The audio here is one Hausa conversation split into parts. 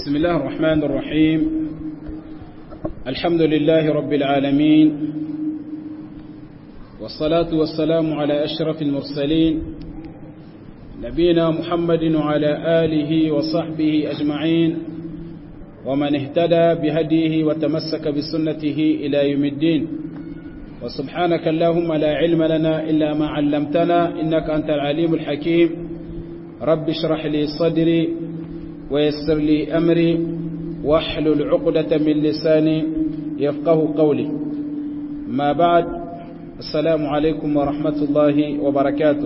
بسم الله الرحمن الرحيم الحمد لله رب العالمين والصلاة والسلام على أشرف المرسلين نبينا محمد وعلى آله وصحبه أجمعين ومن اهتدى بهديه وتمسك بسنته إلى يوم الدين وسبحانك اللهم لا علم لنا إلا ما علمتنا إنك أنت العليم الحكيم رب اشرح لي صدري ويسر لي أمري واحلل عقدة من لساني يفقه قولي ما بعد السلام عليكم ورحمة الله وبركاته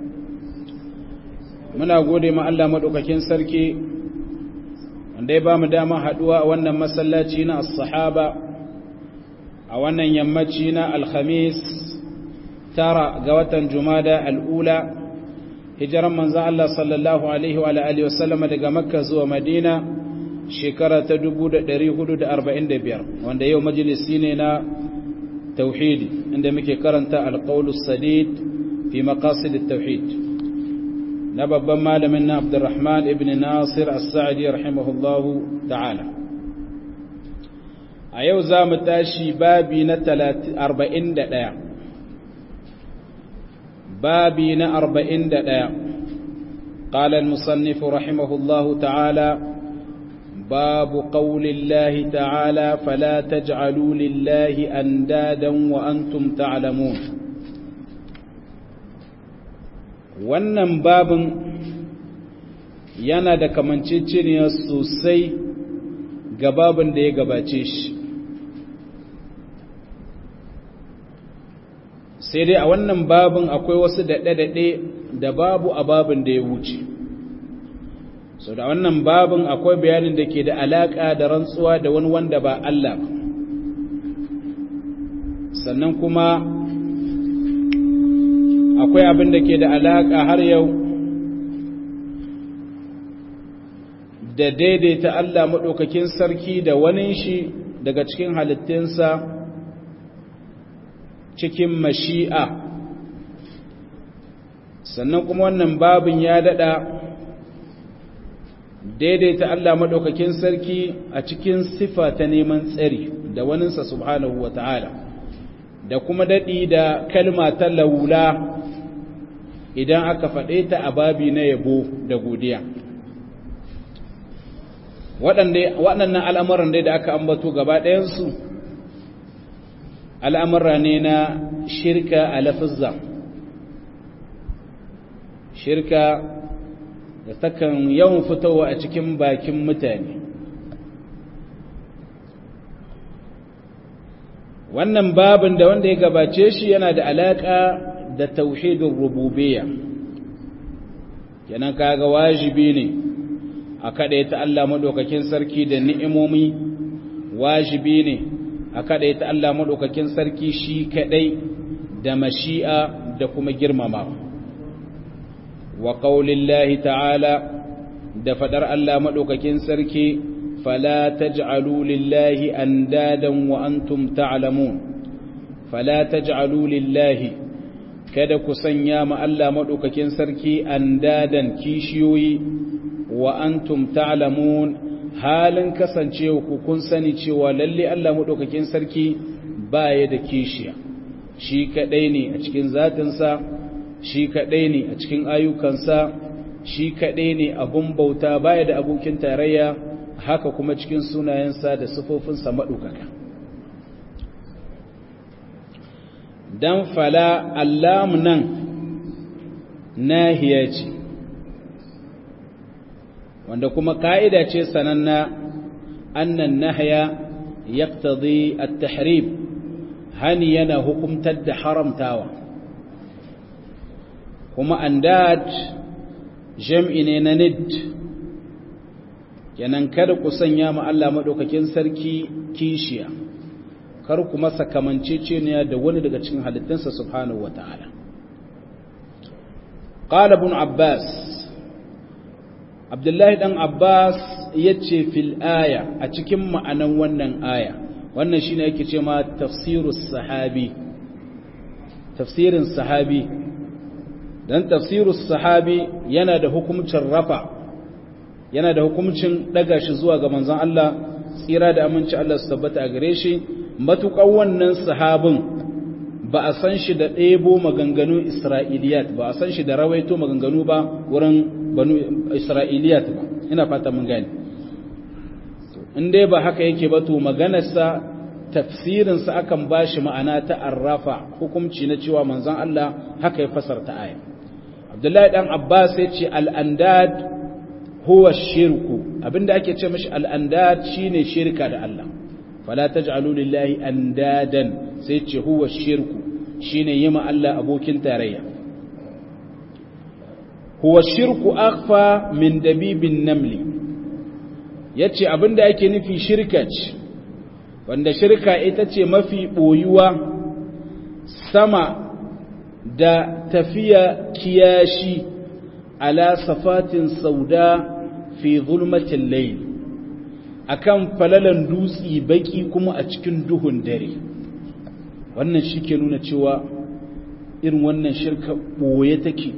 muna gode ma Allah madaukakin sarki wanda ya ba mu dama haduwa a wannan masallaci na as-sahaba a wannan yammaci na alhamis tara ga watan jumada al'ula hijiran manzan Allah sallallahu Alaihi wa Alaihi wasallama daga makka zuwa madina shekara ta 1445 wanda yau majalisi ne na tauhidi inda muke karanta alƙaulus sadid fi maqasid tauhid na babban malamin na abdurrahman ibn nasir as-sa'di rahimahullahu ta'ala a yau za mu tashi babi na 41 babi na 41 قال المصنف رحمه الله تعالى باب قول الله تعالى فلا تجعلوا لله أندادا وأنتم تعلمون wannan babin yana da kamanceceniya sosai ga babin da ya gabace shi sai dai a wannan babin akwai wasu daɗe-daɗe da babu a babin da ya wuce so da wannan babin akwai bayanin da ke da alaƙa da rantsuwa da wani wanda ba Allah sannan kuma akwai abin da ke da alaƙa har yau da daidaita Allah maɗaukakin sarki da wani shi daga cikin halittinsa cikin mashi'a sannan kuma wannan babin ya daɗa daidaita Allah maɗaukakin sarki a cikin sifa ta neman tsari da waninsa subhanahu wa ta'ala da kuma daɗi da kalma ta laula idan aka faɗe ta a babi na yabo da godiya waɗannan al'amuran dai da aka ambato gaba ɗayansu al'amura ne na shirka a lafizza shirka da takan yawan fitowa a cikin bakin mutane wannan babin da wanda ya gabace shi yana da alaƙa da tauhidin rububiyya kenan kaga wajibi ne a kaɗaita Allah maɗaukakin sarki da ni'imomi wajibi ne a kaɗaita Allah maɗaukakin sarki shi kaɗai da mashi'a da kuma girmama wa ƙaulillahi ta'ala da faɗar Allah maɗaukakin sarki fala taj'alu lillahi andadan wa antum ta'lamun fala taj'alu lillahi kada ku sanya ma Allah maɗaukakin sarki andadan kishiyoyi wa antum ta'lamun halin kasancewa ku kun sani cewa lalle Allah maɗaukakin sarki baya da kishiya shi kaɗai ne a cikin zatinsa shi kaɗai ne a cikin ayyukansa shi kaɗai ne abun bauta baya da abokin tarayya haka kuma cikin sunayensa da sufofinsa maɗaukaka dan fala allam nan nahiya ce wanda kuma ka'ida ce sananna annan nahya yaqtadi at-tahrim hani yana hukumtar da haramtawa kuma andad jam'i ne na nid kenan kada ku sanya ma Allah madaukakin sarki kishiya kar ku masa kamanceceniya da wani daga cikin halittunsa subhanahu wata'ala qala ibn abbas abdullahi dan abbas yace fil aya a cikin ma'anan wannan aya wannan shine yake ce ma tafsirus sahabi tafsirin sahabi dan tafsirus sahabi yana da hukuncin rafa yana da hukuncin daga shi zuwa ga manzon Allah tsira da aminci Allah su tabbata a gare shi matuƙar wannan sahabin ba a san shi da ɗebo maganganun isra'iliyat ba a san shi da rawaito maganganu ba wurin banu isra'iliyat ba ina fata mun gani in dai ba haka yake ba to maganarsa tafsirinsa akan ba shi ma'ana ta arrafa hukumci na cewa manzon Allah haka ya fasarta aya abdullahi dan abbas ya ce al'andad huwa shirku abinda ake ce mashi al'andad shine shirka da Allah fala taj'alu lillahi andadan sai ce huwa shirku shine yima Allah abokin tarayya huwa shirku akhfa min dabibin namli yace abinda ake nufi shirka ce wanda shirka ita ce mafi boyuwa sama da tafiya kiyashi ala safatin sauda fi zulmatin layl akan falalan dutsi baki kuma a cikin duhun dare wannan shi ke nuna cewa irin wannan shirka ɓoye take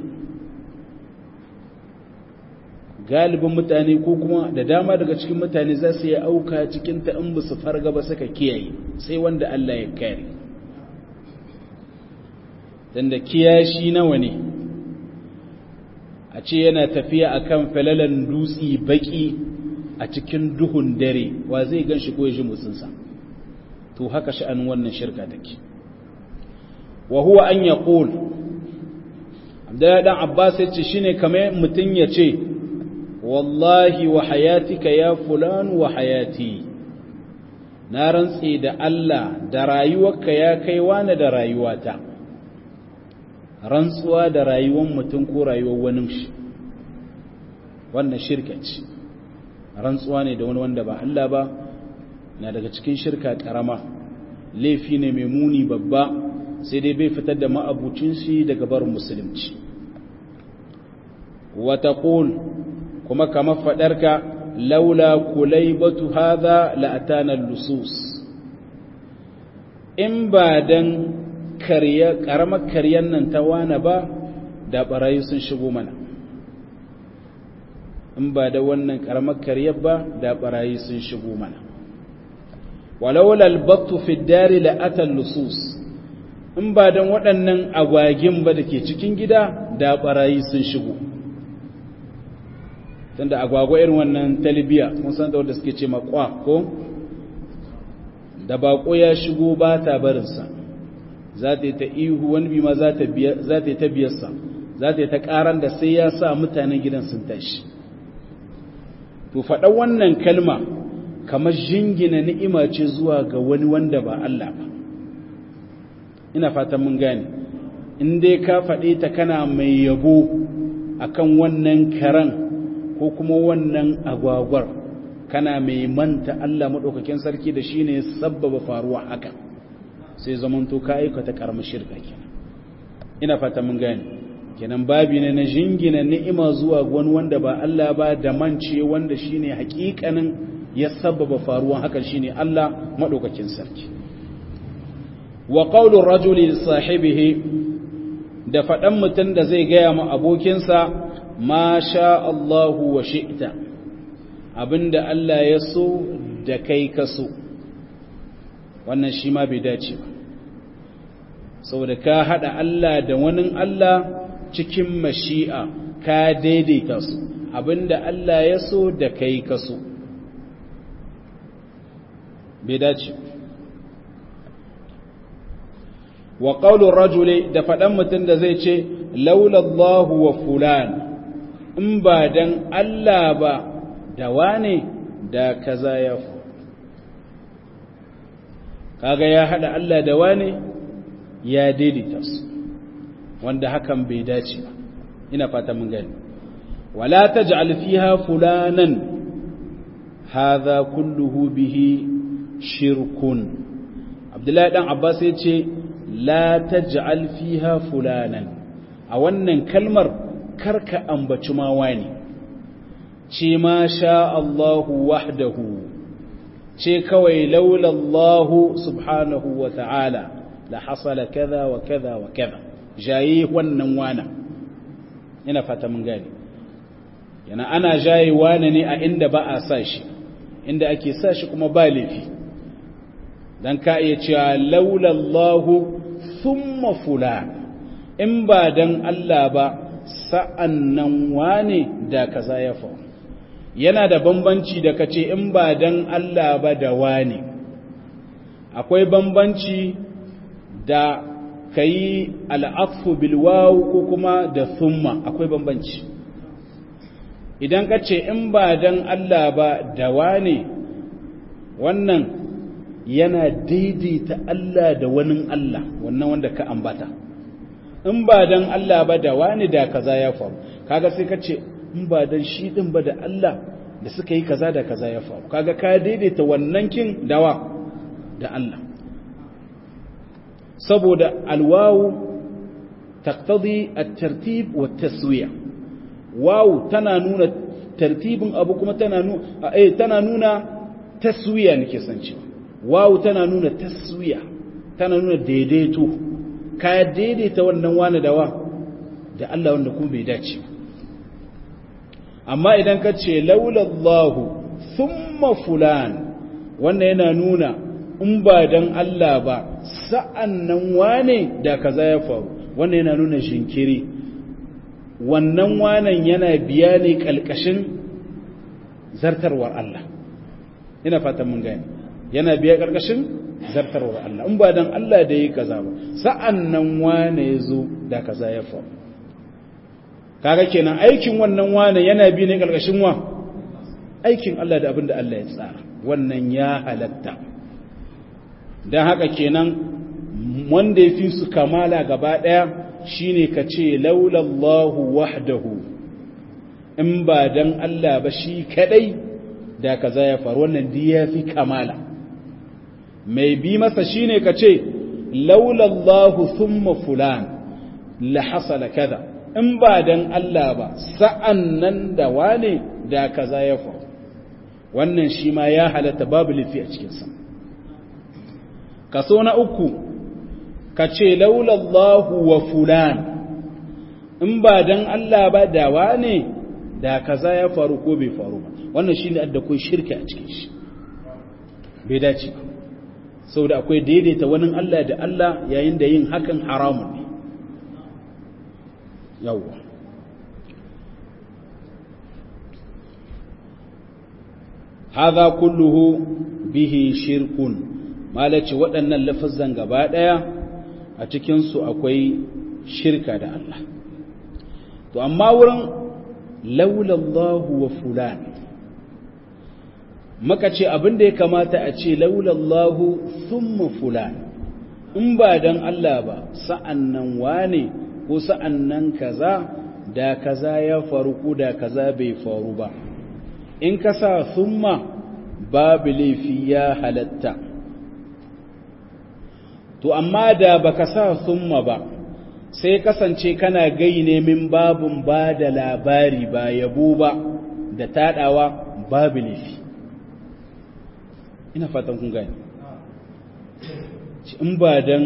galibin mutane ko kuma da dama daga cikin mutane za su yi auka cikin ta in su farga ba suka kiyaye sai wanda Allah ya kare dan da kiyashi nawa ne a ce yana tafiya akan falalan dutsi baki a cikin duhun dare wa zai gan shi ko ya ji motsinsa to haka sha'anin wannan shirka take wa huwa an yaqul Abdullahi dan Abbas yace shine kamar mutun yace wallahi wa hayatika ya fulan wa hayati na rantsi da Allah da rayuwarka ya kai wani da rayuwata rantsuwa da rayuwar mutum ko rayuwar wani shi wannan shirka ce rantsuwa ne da wani wanda ba Allah ba na daga cikin shirka karama laifi ne mai muni babba sai dai bai fitar da ma'abucin shi daga barin musulunci wata kuma kamar faɗarka laula kulaibatu hadha la'atana lusus in ba dan karya karamar karyan nan ta wana ba da barayi sun shigo mana in ba da wannan karamar karyar ba da barayi sun shigo mana walaula albattu fi dari la'atan lusus in ba dan waɗannan agwagin ba da ke cikin gida da barayi sun shigo tunda agwagwa irin wannan talibiya mun san da wanda suke ce makwa ko da bako ya shigo ba ta barinsa za ta yi ta ihu wani bi ma za ta yi ta biyarsa za ta yi ta karan da sai ya sa mutanen gidan sun tashi to faɗa wannan kalma kamar jingina ni'ima ce zuwa ga wani wanda ba Allah ba ina fatan mun gane in dai ka faɗe ta kana mai yabo akan wannan karan ko kuma wannan agwagwar kana mai manta Allah maɗaukakin sarki da shi ne sabbaba faruwa haka sai zamanto ka aikata ƙaramin shirka kenan ina fata mun gane kenan babi ne na jingina ni'ima zuwa wani wanda ba Allah ba da mance wanda shine hakikanin ya sabbaba faruwan hakan shine Allah maɗaukakin sarki wa qawlu rajuli li sahibihi da faɗan mutum da zai gaya ma abokinsa ma sha Allahu wa shi'ta abinda Allah ya so da kai ka so wannan shi ma bai dace ba saboda ka hada Allah da wani Allah cikin mashi'a ka daidaita su abinda Allah ya so da kai ka so bai dace wa qaulur rajuli da faɗan mutum da zai ce laulallahu wa fulan in ba dan Allah ba da wane da kaza ya fu kaga ya hada Allah da wane ya daidaita su wanda hakan bai dace ba ina fata mun gani wala taj'al fiha fulanan hadha kulluhu bihi shirkun abdullahi dan abbas ya ce la taj'al fiha fulanan a wannan kalmar karka ambaci ma wani ce ma sha Allahu wahdahu ce kawai laula Allahu subhanahu wa ta'ala la hasala kaza wa kaza wa kaza jayi wannan wana ina fata mun gani yana ana jaye wane ne a inda ba a sa shi inda ake sa shi kuma ba laifi dan ka iya cewa laulallahu thumma fulan in ba dan Allah ba sa'annan wane da kaza ya faru yana da bambanci da kace in ba dan Allah ba da wane akwai bambanci da kayi al'afu bil waw ko kuma da thumma akwai bambanci idan kace in ba dan Allah ba da wane wannan yana daidaita Allah da wani Allah wannan wanda ka ambata in ba dan Allah ba da wani da kaza ya faru kaga sai ka ce in ba dan shi din ba da Allah da suka yi kaza da kaza ya faru kaga ka daidaita wannan kin dawa da Allah saboda alwawu taqtadi at-tartib wa at-taswiya wawu tana nuna tartibin abu kuma tana nuna eh tana nuna taswiya nake san cewa wawu tana nuna taswiya tana nuna daidaito ka daidaita wannan wani dawa da Allah wanda kuma bai dace amma idan ka ce laulallahu thumma fulan wannan yana nuna in ba dan Allah ba sa'annan wane da kaza ya faru wannan yana nuna jinkiri wannan wanan yana biya ne kalkashin zartarwar Allah ina fatan mun gane yana biya karkashin zartarwar Allah in ba dan Allah da yi kaza ba sa'an nan wane ya zo da kaza ya faru kaga kenan aikin wannan wane yana bi ne karkashin wa aikin Allah da abin da Allah ya tsara wannan ya halatta dan haka kenan wanda ya fi su kamala gaba daya shine ka ce laulallahu wahdahu in ba dan Allah ba shi kadai da kaza ya faru wannan ya fi kamala mai bi masa shine ka ce laulallahu thumma fulan la hasala kaza in ba dan Allah ba sa'an nan da wane da kaza ya faru wannan shi ma ya halatta babu lifi a cikinsa kaso na uku ka ce laulallahu wa fulan in ba dan Allah ba da wane da kaza ya faru ko bai faru ba wannan shi ne adda kai shirka a cikin shi bai dace ba saboda akwai daidaita wani Allah da Allah yayin da yin hakan haramun ne yawwa hadha kulluhu bihi shirkun malaci waɗannan lafazan gaba ɗaya a cikin su akwai shirka da Allah to amma wurin laulallahu wa fulan maka ce abin da ya kamata a ce laulallahu thumma fulan in ba dan Allah ba sa'annan wane ko sa'annan kaza da kaza ya faru ko da kaza bai faru ba in ka sa thumma babu laifi ya halatta to amma da baka sa thumma ba sai kasance kana gai ne min babun ba da labari ba yabo ba da tadawa babu laifi ina fatan kun gani in ba dan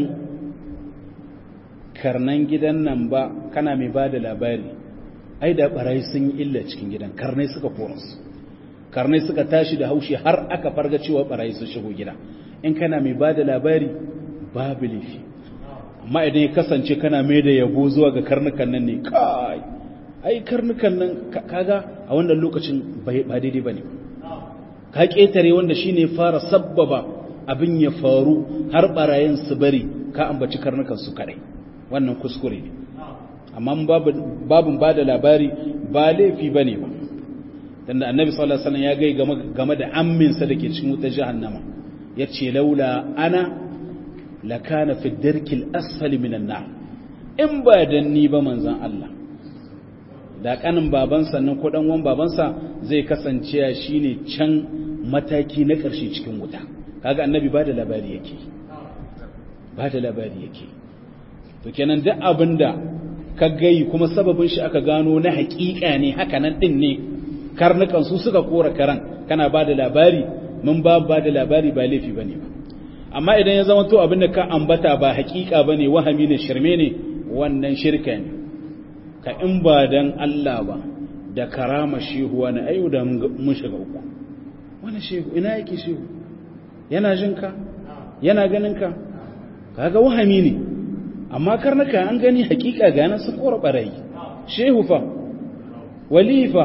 karnan gidan nan ba kana mai ba da labari ai da barayi sun yi illa cikin gidan karnai suka koransu karnai suka tashi da haushi har aka farga cewa barayi sun shigo gida in kana mai ba da labari babu laifi amma idan ya kasance kana mai da yabo zuwa ga karnukan nan ne kai ai karnukan nan kaga a wannan lokacin ba daidai ba ne ka ƙetare wanda shi ne fara sabbaba abin ya faru har ɓarayen su bari ka ambaci karnukan su kaɗai wannan kuskure ne amma babin ba da labari ba laifi ba ne ba tunda annabi sallallahu alaihi wasallam ya gai game da amminsa da ke cikin wutar jahannama ya ce laula ana lakana fi darkil asfali minan nar in ba dan ni ba manzon Allah da kanin babansa nan ko dan uwan babansa zai kasance shine can mataki na ƙarshe cikin wuta kaga annabi ba da labari yake ba da labari yake to kenan duk abinda ka gai kuma sababin shi aka gano na haƙiƙa ne haka nan din ne karnukan su suka kora karan kana ba da labari mun ba ba da labari ba laifi bane ba amma idan ya zama to abinda ka ambata ba haƙiƙa bane wahami ne shirme ne wannan shirka ne ka in ba dan Allah ba da karama shehuwa na ayu da mun shiga uku wani shehu ina yake shehu yana jinka yana ganinka kaga wahami ne amma karnuka an gani hakika gane sun kora barayi shehu fa walifa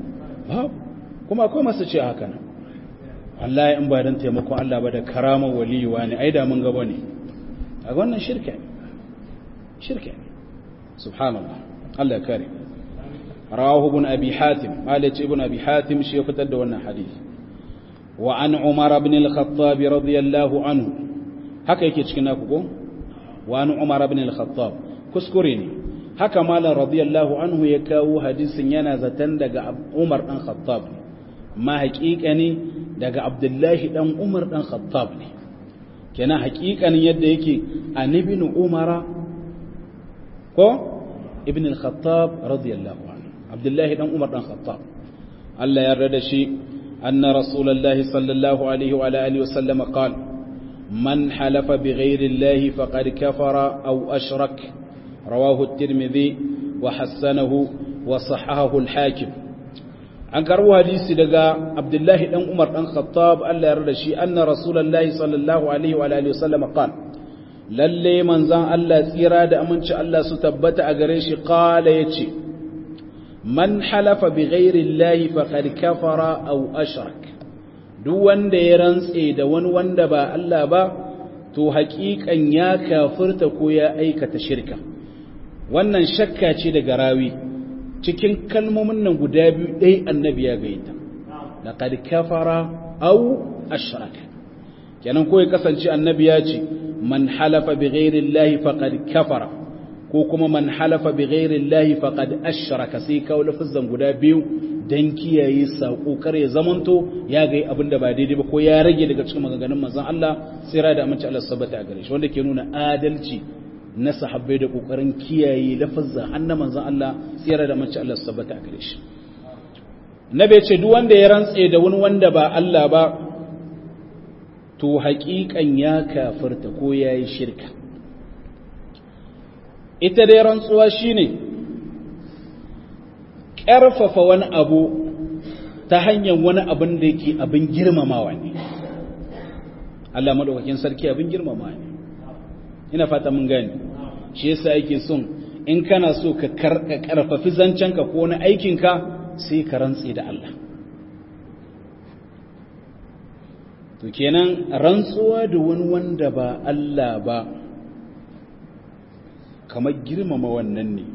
kuma akwai masu ce haka nan Allah in ba don taimakon Allah ba da karamar waliyuwa ne ai da mun gaba ne a wannan shirka ne shirka ne subhanallah Allah ya kare rawahu ibn abi hatim malik ibn abi hatim shi ya fitar da wannan hadisi wa an umar ibn al-khattab radiyallahu anhu haka yake cikin naku ko wa an umar ibn al-khattab kuskure ne haka malam radiyallahu anhu ya kawo hadisin yana zaton daga umar dan khattab ma haƙiƙa ne daga abdullahi dan umar dan khattab ne kenan haƙiƙanin yadda yake an ibn umara ko ibn al-khattab radiyallahu anhu abdullahi dan umar dan khattab Allah ya yarda da shi anna rasulullahi sallallahu alaihi wa alihi wa sallam qala man halafa bighayri allahi faqad kafara aw ashrak rawahu at-tirmidhi wa hasanahu wa sahahahu al-hakim an karbo hadisi daga abdullahi dan umar dan khattab Allah ya yarda shi anna rasulullahi sallallahu alaihi wa alihi wa sallam qala lalle manzan Allah tsira da aminci Allah su tabbata a gare shi qala yace man halafa bi ghairi llahi faqad kafara aw ashrak duk wanda ya rantse da wani wanda ba Allah ba to haƙiƙan ya kafirta ko ya aikata shirka wannan shakka ce daga rawi cikin kalmomin nan guda biyu dai annabi ya gaita laqad kafara aw ashraka kenan ko ya kasance annabi ya ce man halafa bi ghairi llahi faqad kafara ko kuma man halafa bi ghairi llahi faqad ashraka sai kawo lafazan guda biyu dan kiyaye sako kar ya zamanto ya ga abin da ba daidai ba ko ya rage daga cikin maganganun manzon Allah sai da aminci Allah sabata a gare shi wanda ke nuna adalci na sahabbai da kokarin kiyaye lafazan annabi manzon Allah sai da aminci Allah sabata a gare shi nabi ce duk wanda ya rantse da wani wanda ba Allah ba to haƙiƙan ya kafirta ko ya yi shirka ita dai rantsuwa shine ƙarfafa wani abu ta hanyar wani abin da yake abin girmamawa ne Allah maɗaukakin sarki abin girmamawa ne ina fata mun gani shi yasa yake son in kana so ka ƙarfafi zancenka ko wani aikinka sai ka rantse da Allah to kenan rantsuwa da wani wanda ba Allah ba kamar girmama wannan ne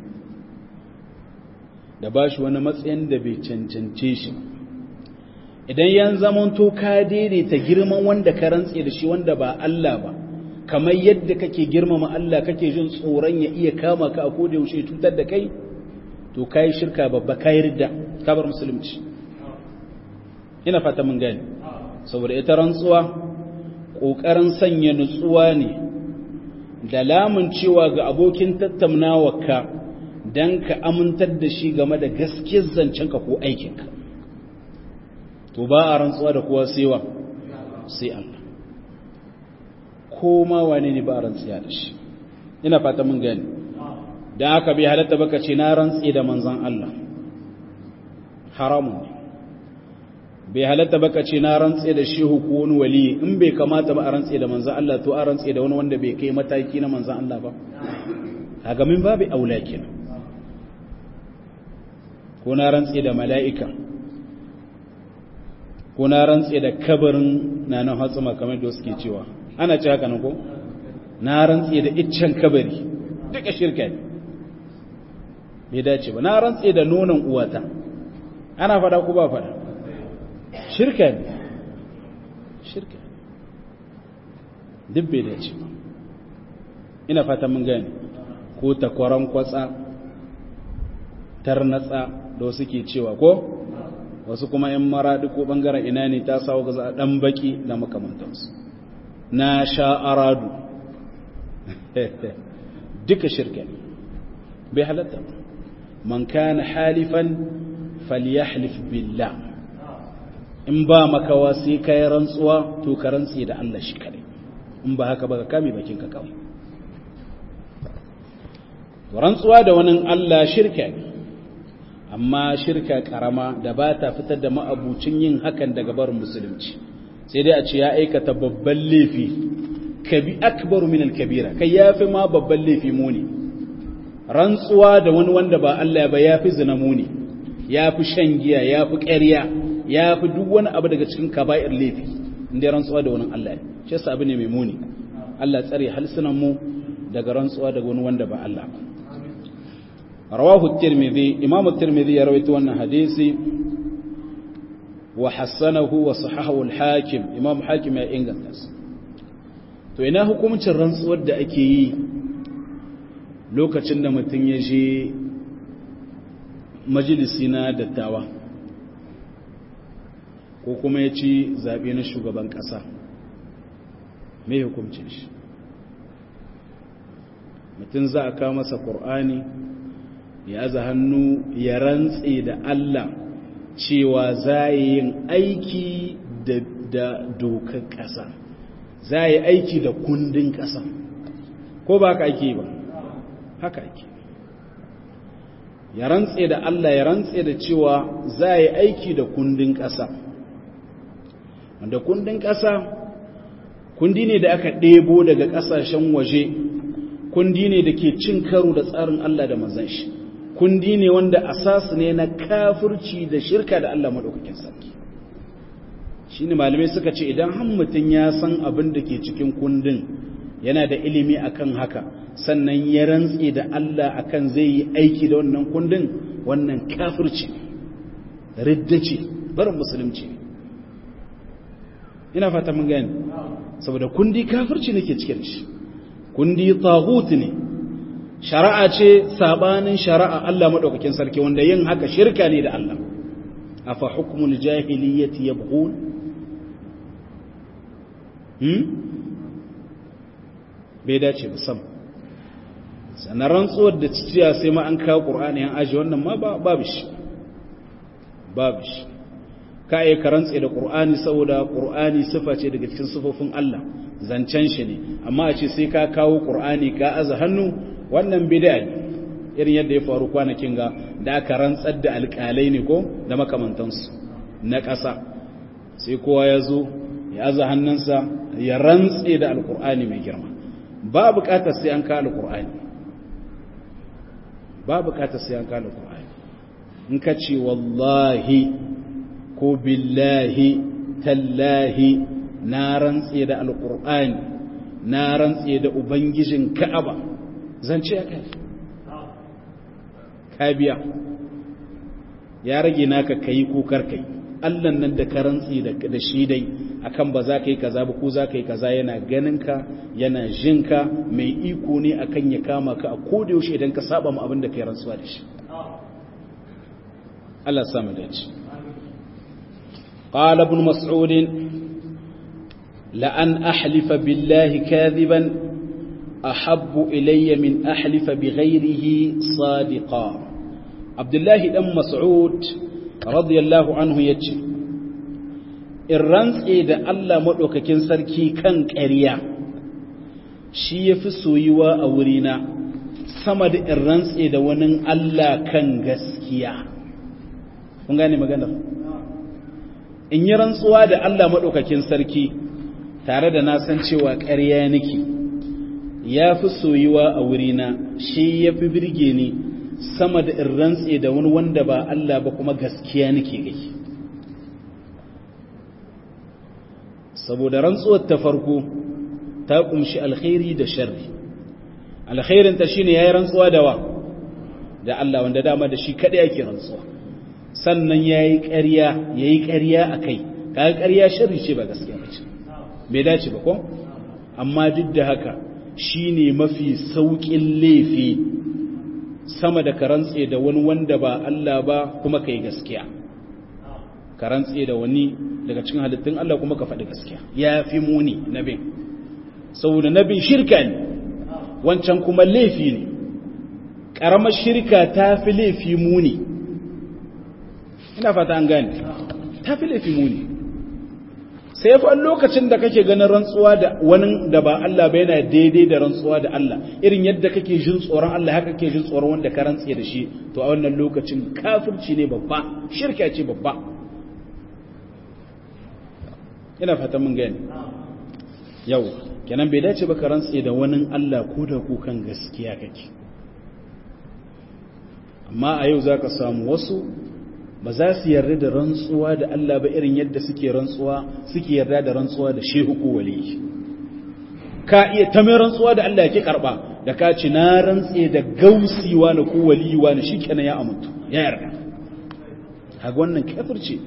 da ba shi wani matsayin da bai cancance shi idan yan zamanto ka daidaita girman wanda ka rantse da shi wanda ba Allah ba kamar yadda kake girmama Allah kake jin tsoron ya iya kama ka a koda yaushe cutar da kai to kai shirka babba kai ridda kabar musulunci ina fata mun gani saboda ita rantsuwa ƙoƙarin sanya nutsuwa ne da lamun cewa ga abokin tattaunawarka don ka amintar da shi game da gaskiyar zancenka ko aikinka to ba a rantsuwa da kowa sewa sai Allah ko ma wane ne ba a rantsuwa da shi ina fata mun gani don haka bai halatta baka ce na rantsi da manzan Allah haramun ne bai halatta baka ce na rantse da shehu ko wani wali in bai kamata ba a rantse da manzan Allah to a rantse da wani wanda bai kai mataki na manzan Allah ba kaga min babu aula kenan ko na rantse da mala'ika ko na rantse da kabarin nanan hatsuma kamar da suke cewa ana ce haka nan ko na rantse da iccen kabari duka shirka ne bai dace ba na rantse da nonon uwata ana fada ko ba fada shirka ne shirka duk bai dace ba ina fata mun gani ko takwaran kwatsa tarnatsa da wasu ke cewa ko wasu kuma yan maraɗi ko ɓangaren ina ne ta sawo ga a ɗan baƙi da makamantansu na sha aradu duka shirka ne bai halatta man kana halifan falyahlif billah in ba makawa sai ka yi rantsuwa to ka rantsi da Allah shi kare in ba haka ba ka kame bakinka kawai rantsuwa da wani Allah shirka ne amma shirka karama da ba ta fitar da ma'abucin yin hakan daga barin musulunci sai dai a ce ya aikata babban laifi kabi akbaru min al-kabira kai yafi ma babban laifi muni rantsuwa da wani wanda ba Allah ba yafi zina muni yafi shan giya yafi ƙarya yafi duk wani abu daga cikin kaba'ir laifi inda rantsuwa da wani Allah ne shi yasa abu ne mai muni Allah tsare halsunan mu daga rantsuwa daga wani wanda ba Allah ba rawahu at-tirmidhi imam at-tirmidhi ya rawaito wannan hadisi wa hasanahu wa sahahahu al-hakim imam hakim ya inganta shi to ina hukumcin rantsuwar da ake yi lokacin da mutum ya je majalisi na dattawa ko kuma ya ci zaɓe na shugaban ƙasa mai hukumcin shi mutum za a kawo masa ƙur'ani ya za hannu ya rantse da Allah cewa za yin aiki da dokar ƙasa za yi aiki da kundin ƙasa ko ba haka ake ba haka ake ya rantse da Allah ya rantse da cewa za yi aiki da kundin ƙasa wanda kundin ƙasa kundi ne da aka ɗebo daga ƙasashen waje kundi ne da ke cin karo da tsarin Allah da manzan shi kundi ne wanda asasu ne na kafirci da shirka da Allah maɗaukakin sarki shi ne malamai suka ce idan han mutum ya san abin da ke cikin kundin yana da ilimi akan haka sannan ya rantse da Allah akan zai yi aiki da wannan kundin wannan kafirci ridda ce barin musulunci ina fata mun gani saboda kundi kafirci ne ke cikin shi kundi taghut ne shari'a ce sabanin shari'a Allah madaukakin sarki wanda yin haka shirka ne da Allah afa hukmul jahiliyyati yabghun hmm bai dace ba sam sannan rantsuwar da cikiya sai ma an kawo qur'ani an aje wannan ma babu shi babu shi ka yi ka rantse da qur'ani saboda qur'ani sifa ce daga cikin sifofin Allah zancen shi ne amma a ce sai ka kawo qur'ani ka aza hannu wannan bid'a ne irin yadda ya faru kwanakin ga da aka rantsar da alƙalai ne ko da makamantansu na ƙasa sai kowa ya zo ya aza hannunsa ya rantse da alƙur'ani mai girma ba buƙatar sai an kawo alƙur'ani ba buƙatar sai an kawo alƙur'ani in ka ce wallahi ko billahi tallahi na rantse da alƙur'ani na rantse da ubangijin ka'aba zance ya kai ka biya ya rage naka kai ko karkai Allah nan da ka rantsi da shi dai akan ba za ka yi kaza ba ko za ka yi kaza yana ganin ka yana jin ka mai iko ne akan ya kama ka a koda yaushe idan ka saba mu abin da kai rantsuwa da shi Allah ya samu dace قال ابن مسعود لأن أحلف بالله كاذبا أحب إلي من أحلف بغيره صادقا عبد الله بن مسعود رضي الله عنه يجي irrantse da Allah maɗaukakin sarki kan ƙarya shi ya fi soyuwa a wurina sama da irrantse da wani Allah kan gaskiya kun gane maganar in yi rantsuwa da Allah maɗaukakin sarki tare da na san cewa ƙarya nake ya fi soyuwa a wurina shi ya fi birge ni sama da in rantse da wani wanda ba Allah ba kuma gaskiya nake gai saboda rantsuwar ta farko ta kumshi alkhairi da sharri alkhairin ta shine yayi rantsuwa da wa da Allah wanda dama da shi kadai yake rantsuwa sannan yayi ƙarya yayi ƙarya akai kaga ƙarya sharri ce ba gaskiya ba ce bai dace ba ko amma duk da haka shi ne mafi sauƙin laifi sama da karantse da wani wanda ba Allah ba kuma ka yi gaskiya karantse da wani daga cikin halittun Allah kuma ka faɗi gaskiya ya fi muni nabin saboda nabin shirka ne wancan kuma laifi ne ƙaramar shirka ta fi laifi muni ina fata an gane ta fi laifi muni sai fa lokacin da kake ganin rantsuwa da wani da ba Allah ba yana daidai da rantsuwa da Allah irin yadda kake jin tsoron Allah haka kake jin tsoron wanda ka rantse da shi to a wannan lokacin kafirci ne babba shirka ce babba ina fatan mun gani yau kenan bai dace ba ka rantse da wani Allah ko da kukan gaskiya kake amma a yau zaka samu wasu ba za su yarda da rantsuwa da Allah ba irin yadda suke rantsuwa suke yarda da rantsuwa da shehu ko wali ka iya ta mai rantsuwa da Allah yake karba da ka ci na rantse da gausiwa na ko waliwa na shikenan ya amintu ya yarda kaga wannan kafirci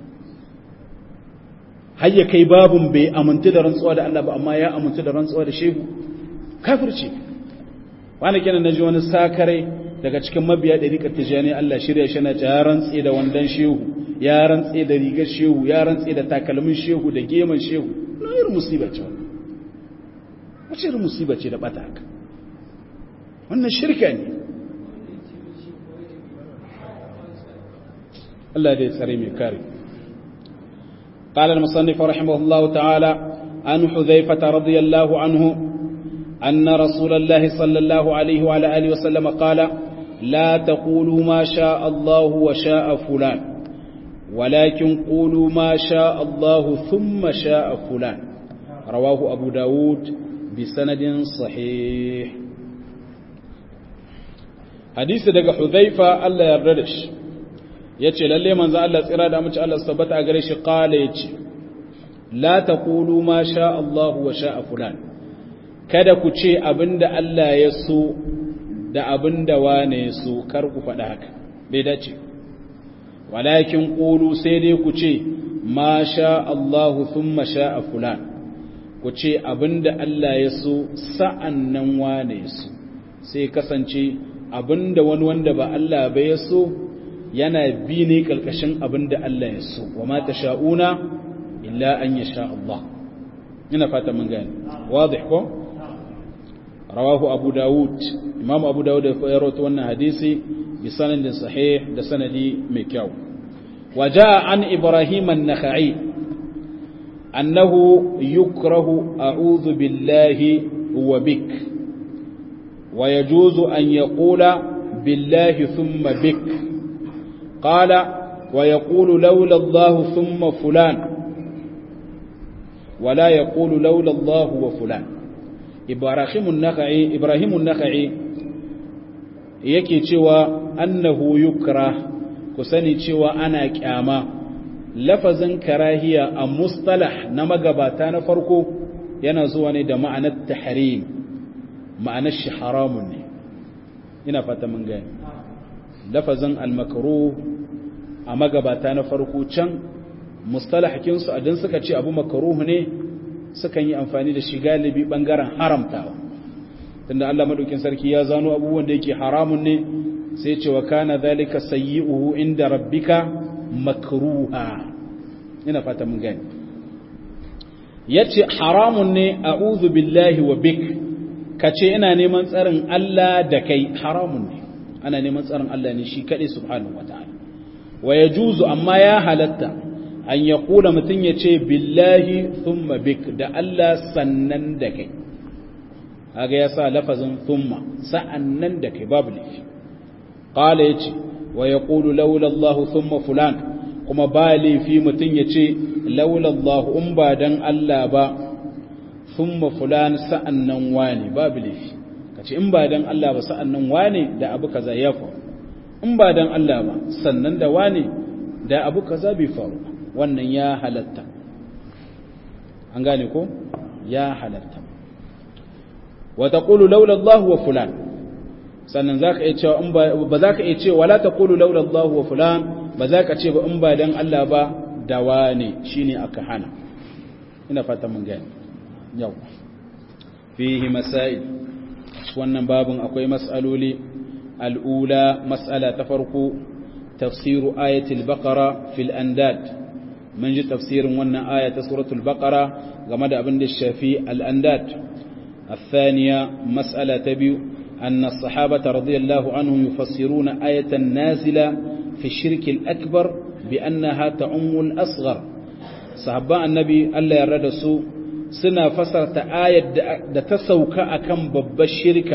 har ya kai babun bai amintu da rantsuwa da Allah ba amma ya amintu da rantsuwa da shehu kafirci wani kenan naji wani sakare daga cikin mabiya ɗariƙar tijjani Allah shirya shi na ya rantse da wandan shehu ya rantse da rigar shehu ya rantse da takalmin shehu da geman shehu na irin musiba ce wannan wace irin musiba ce da ɓata haka wannan shirka ne Allah dai tsare mai kare قال المصنف رحمه الله تعالى عن حذيفة رضي الله عنه أن رسول الله صلى الله عليه وعلى آله وسلم قال لا تقولوا ما شاء الله وشاء فلان ولكن قولوا ما شاء الله ثم شاء فلان رواه أبو داود بسند صحيح حديث دقى حذيفة ألا يردش yace lalle manzo Allah tsira da mace Allah tabbata a gare shi qala yace la taqulu ma sha Allah wa sha fulan kada ku ce abinda Allah ya so da abin da wane su kar ku faɗa haka bai dace walakin ƙulu sai dai ku ce ma sha Allahu thumma sha a fulan ku ce abin da Allah ya so sa'an nan wane su sai kasance abin da wani wanda ba Allah ba ya so yana bi ne ƙarƙashin abin da Allah ya so wa ma ta sha'una illa an ya sha Allah ina fata mun gani wadih ko rawahu abu dawud imam abu dawud ya rawaito wannan hadisi bi sanadin sahih da sanadi mai kyau waja an ibrahim an-nakhai annahu yukrahu a'udhu billahi wa bik wa yajuzu an yaqula billahi thumma bik qala wa yaqulu lawla allah thumma fulan ولا يقول لولا الله وفلان ibrahimun naka'i ibrahimun naka'i yake cewa annahu yukra ku sani cewa ana kyama lafazin karahiya a mustalah na magabata na farko yana zuwa ne da ma'anar tahrim ma'anar shi haramun ne ina fata mun gani lafazin almakruh a magabata na farko can mustalahakinsu adin suka ce abu makruh ne sukan yi amfani da shi galibi bangaren haramtawa tunda Allah madaukin sarki ya zano abubuwan da yake haramun ne sai ce wa kana zalika sayyi'uhu inda rabbika makruha ina fata mun gani yace haramun ne a'udhu billahi wa bik kace ina neman tsarin Allah da kai haramun ne ana neman tsarin Allah ne shi kadai subhanahu wataala wa yajuzu amma ya halatta an ya kula mutum ya ce billahi thumma bik da Allah sannan da kai haga ya sa lafazin thumma sa'annan da kai babu laifi qala yace wa yaqulu laula Allah thumma fulan kuma ba laifi mutum ya ce laula Allah in ba dan Allah ba thumma fulan sa'annan wani babu laifi kace in ba dan Allah ba sa'annan wani da abu kaza ya faru in ba dan Allah ba sannan da wani da abu kaza bai faru wannan ya halatta an gane ko ya halatta wa taqulu laula Allah wa fulan sannan zaka iya cewa in ba ba zaka iya cewa wala taqulu laula Allah wa fulan ba zaka ce ba in ba dan Allah ba da wane shine aka hana ina fata mun gane yau fihi masail wannan babun akwai mas'aloli al'ula mas'ala ta farko tafsiru ayatul baqara fil andad mun ji tafsirin wannan aya ta suratul baqara game da abin da shafi al-andad الثانية مسألة تبيو أن الصحابة رضي الله عنهم يفسرون آية نازلة في الشرك الأكبر بأنها تعم الأصغر sahabban annabi Allah ya rada su suna fasarta ayar da ta sauka akan babbar shirka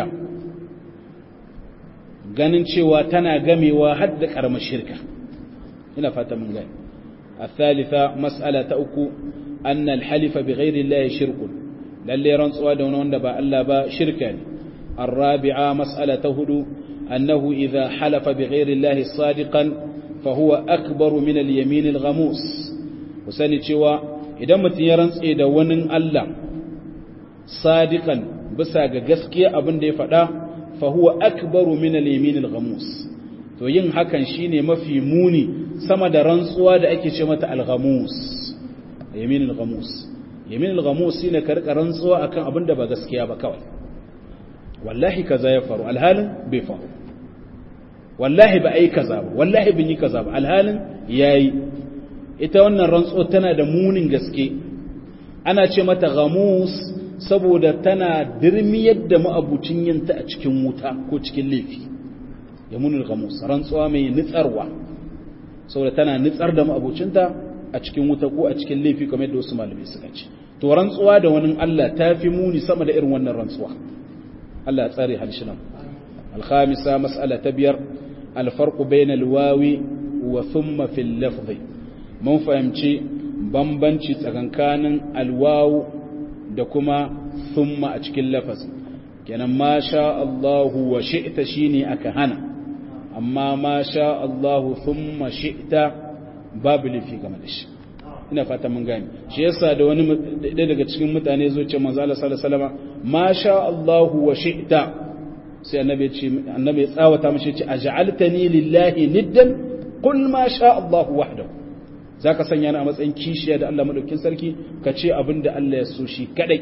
ganin cewa tana gamewa har da karamar shirka ina fata mun gani الثالثة مسألة أكو أن الحلف بغير الله شرك للي رنسوا دون وندبا ألا با شركا الرابعة مسألة هدو أنه إذا حلف بغير الله صادقا فهو أكبر من اليمين الغموس وسني cewa idan mutum ya rantse da wani Allah sadiqan bisa ga gaskiya abin da ya faɗa fa huwa akbaru min al-yamin al-ghamus to yin hakan shine mafi muni sama da rantsuwa da ake ce mata al-ghamus yamin al-ghamus yamin al-ghamus shine karka rantsuwa akan abin da ba gaskiya ba kawai wallahi kaza ya faru alhalin bai faru wallahi ba ai kaza ba wallahi bin yi kaza ba alhalin yayi ita wannan rantsuwa tana da munin gaske ana ce mata ghamus saboda tana dirmiyar da ma'abucin yinta a cikin wuta ko cikin laifi yamunul ghamus rantsuwa mai nitsarwa saboda tana nitsar da ma'abucinta a cikin wuta ko a cikin laifi kamar yadda wasu malamai suka ce to rantsuwa da wani Allah ta fi muni sama da irin wannan rantsuwa Allah ya tsare halshinan الخامسة مسألة تبير الفرق بين الواو وثم في اللفظ mun fahimci bambanci tsakankanin alwawu da kuma thumma a cikin lafazin kenan ma sha Allahu wa shi'ta shine aka hana amma ma sha Allahu thumma shi'ta babu lifi game da shi ina fata mun gane shi yasa da wani ɗaya daga cikin mutane zo ce manzo Allah sallallahu alaihi wasallam ma sha Allahu wa shi'ta sai annabi ya ce annabi ya tsawata mishi ce aj'altani lillahi niddan qul ma sha Allahu wahdahu za ka sanya ni a matsayin kishiya da Allah maɗaukin sarki ka ce abin da Allah ya so shi kaɗai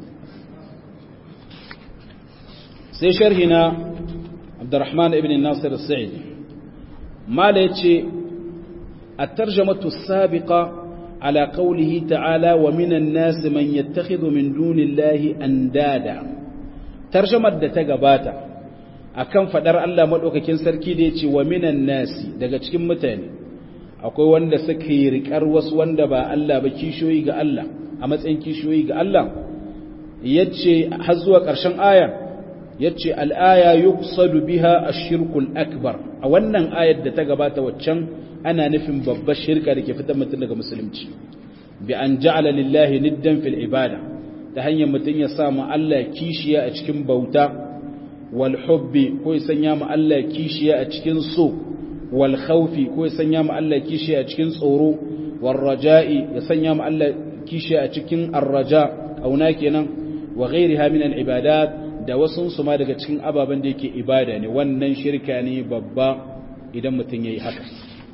sai sharhi na abdurrahman ibn nasir sa'id mala ya ce a tarjamatu sabiqa ala qawlihi ta'ala wa minan nas man yattakhidhu min dunillahi andada tarjamar da ta gabata akan fadar Allah maɗaukakin sarki da ya ce wa minan nasi daga cikin mutane akwai wanda suka yi riƙar wasu wanda ba Allah ba kishiyoyi ga Allah a matsayin kishiyoyi ga Allah yace har zuwa ƙarshen aya yace al-aya yuqsadu biha ash-shirkul akbar a wannan ayar da ta gabata waccan ana nufin babbar shirka da ke fitar mutum daga musulunci bi an ja'ala lillahi niddan fil ibada ta hanyar mutum ya sa ma Allah kishiya a cikin bauta wal hubbi ko ya sanya ma Allah kishiya a cikin so wal khawfi ko ya sanya ma Allah kishi a cikin tsoro wal raja'i ya sanya ma Allah kishi a cikin arraja auna kenan wa ghairiha min al ibadat da wasu su ma daga cikin ababen da yake ibada ne wannan shirka ne babba idan mutum yayi haka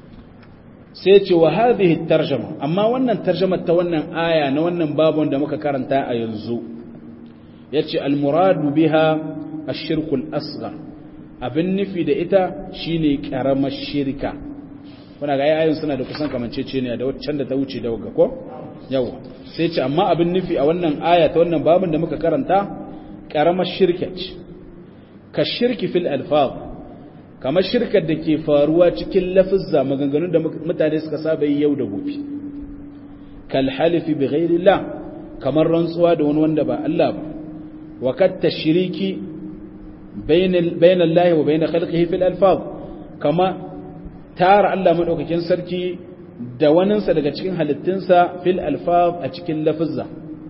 sai ce wa hadhihi tarjuma amma wannan tarjumar ta wannan aya na wannan babon da muka karanta a yanzu yace al muradu biha ash-shirku al-asghar abin nufi da ita shine karamar shirka kuna ga ayoyin suna da kusan kamanceceniya da waccan da ta wuce da wagga ko yawa sai ce amma abin nufi a wannan aya ta wannan babin da muka karanta karamar shirka ce ka shirki fil alfaz kamar shirkar da ke faruwa cikin lafizza maganganun da mutane suka saba yi yau da gobe kal halifi bi ghairillah kamar rantsuwa da wani wanda ba Allah ba wa kat tashriki بين بين الله وبين خلقه في الالفاظ كما تار الله madaukakin sarki da waninsa daga cikin halittunsa fil alfaz a cikin lafazza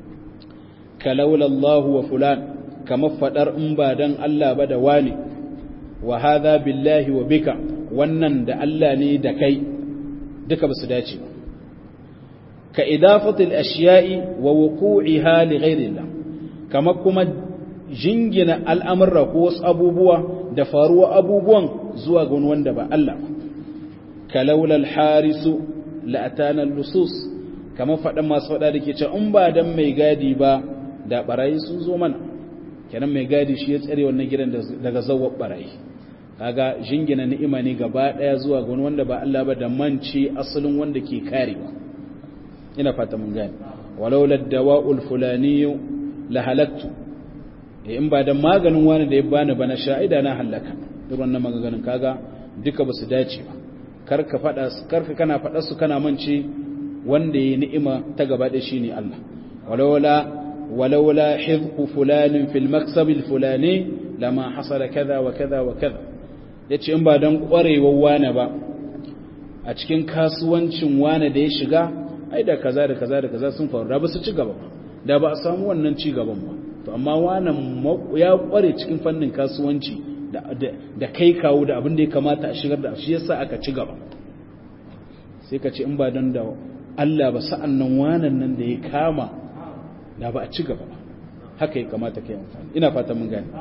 kalaula Allah wa fulan kama fadar in ba dan Allah ba da wani wa hadha billahi wa bika wannan da Allah ne da kai duka basu dace ba ka idafatil ashiya'i wa wuqu'iha li ghayrillah kama kuma jingina al'amurra ko wasu abubuwa da faruwa abubuwan zuwa ga wanda ba Allah kalaulal harisu la'atanan lusus kamar faɗin masu faɗa da ke ce in ba don mai gadi ba da ɓarayi sun zo mana kenan mai gadi shi ya tsare wannan gidan daga zawar ɓarayi kaga jingina ni'ima ne gaba ɗaya zuwa ga wanda ba Allah ba da manci asalin wanda ke karewa ina fata mun gani walaulad dawa'ul fulaniyu la halaktu in ba da maganin wani da ya bani ba na sha'ida na hallaka irin wannan maganganun kaga duka ba su dace ba karka fada karka kana fada su kana mance wanda ya ni'ima ta gaba da shi ne Allah walaula walaula hizqu fulanin fil maksab al fulani lama hasala kaza wa kaza wa kaza yace in ba dan kwarewar wane ba a cikin kasuwancin wane da ya shiga ai da kaza da kaza da kaza sun faru da ba su ci gaba ba da ba a samu wannan ci gaban ba to amma wannan ya kware cikin fannin kasuwanci da kai kawo da abin da ya kamata a shigar da shi yasa aka ci gaba sai ka ce in ba don da Allah ba sa'an nan wanan nan da ya kama da ba a ci gaba ba haka ya kamata kai amfani ina fata mun gani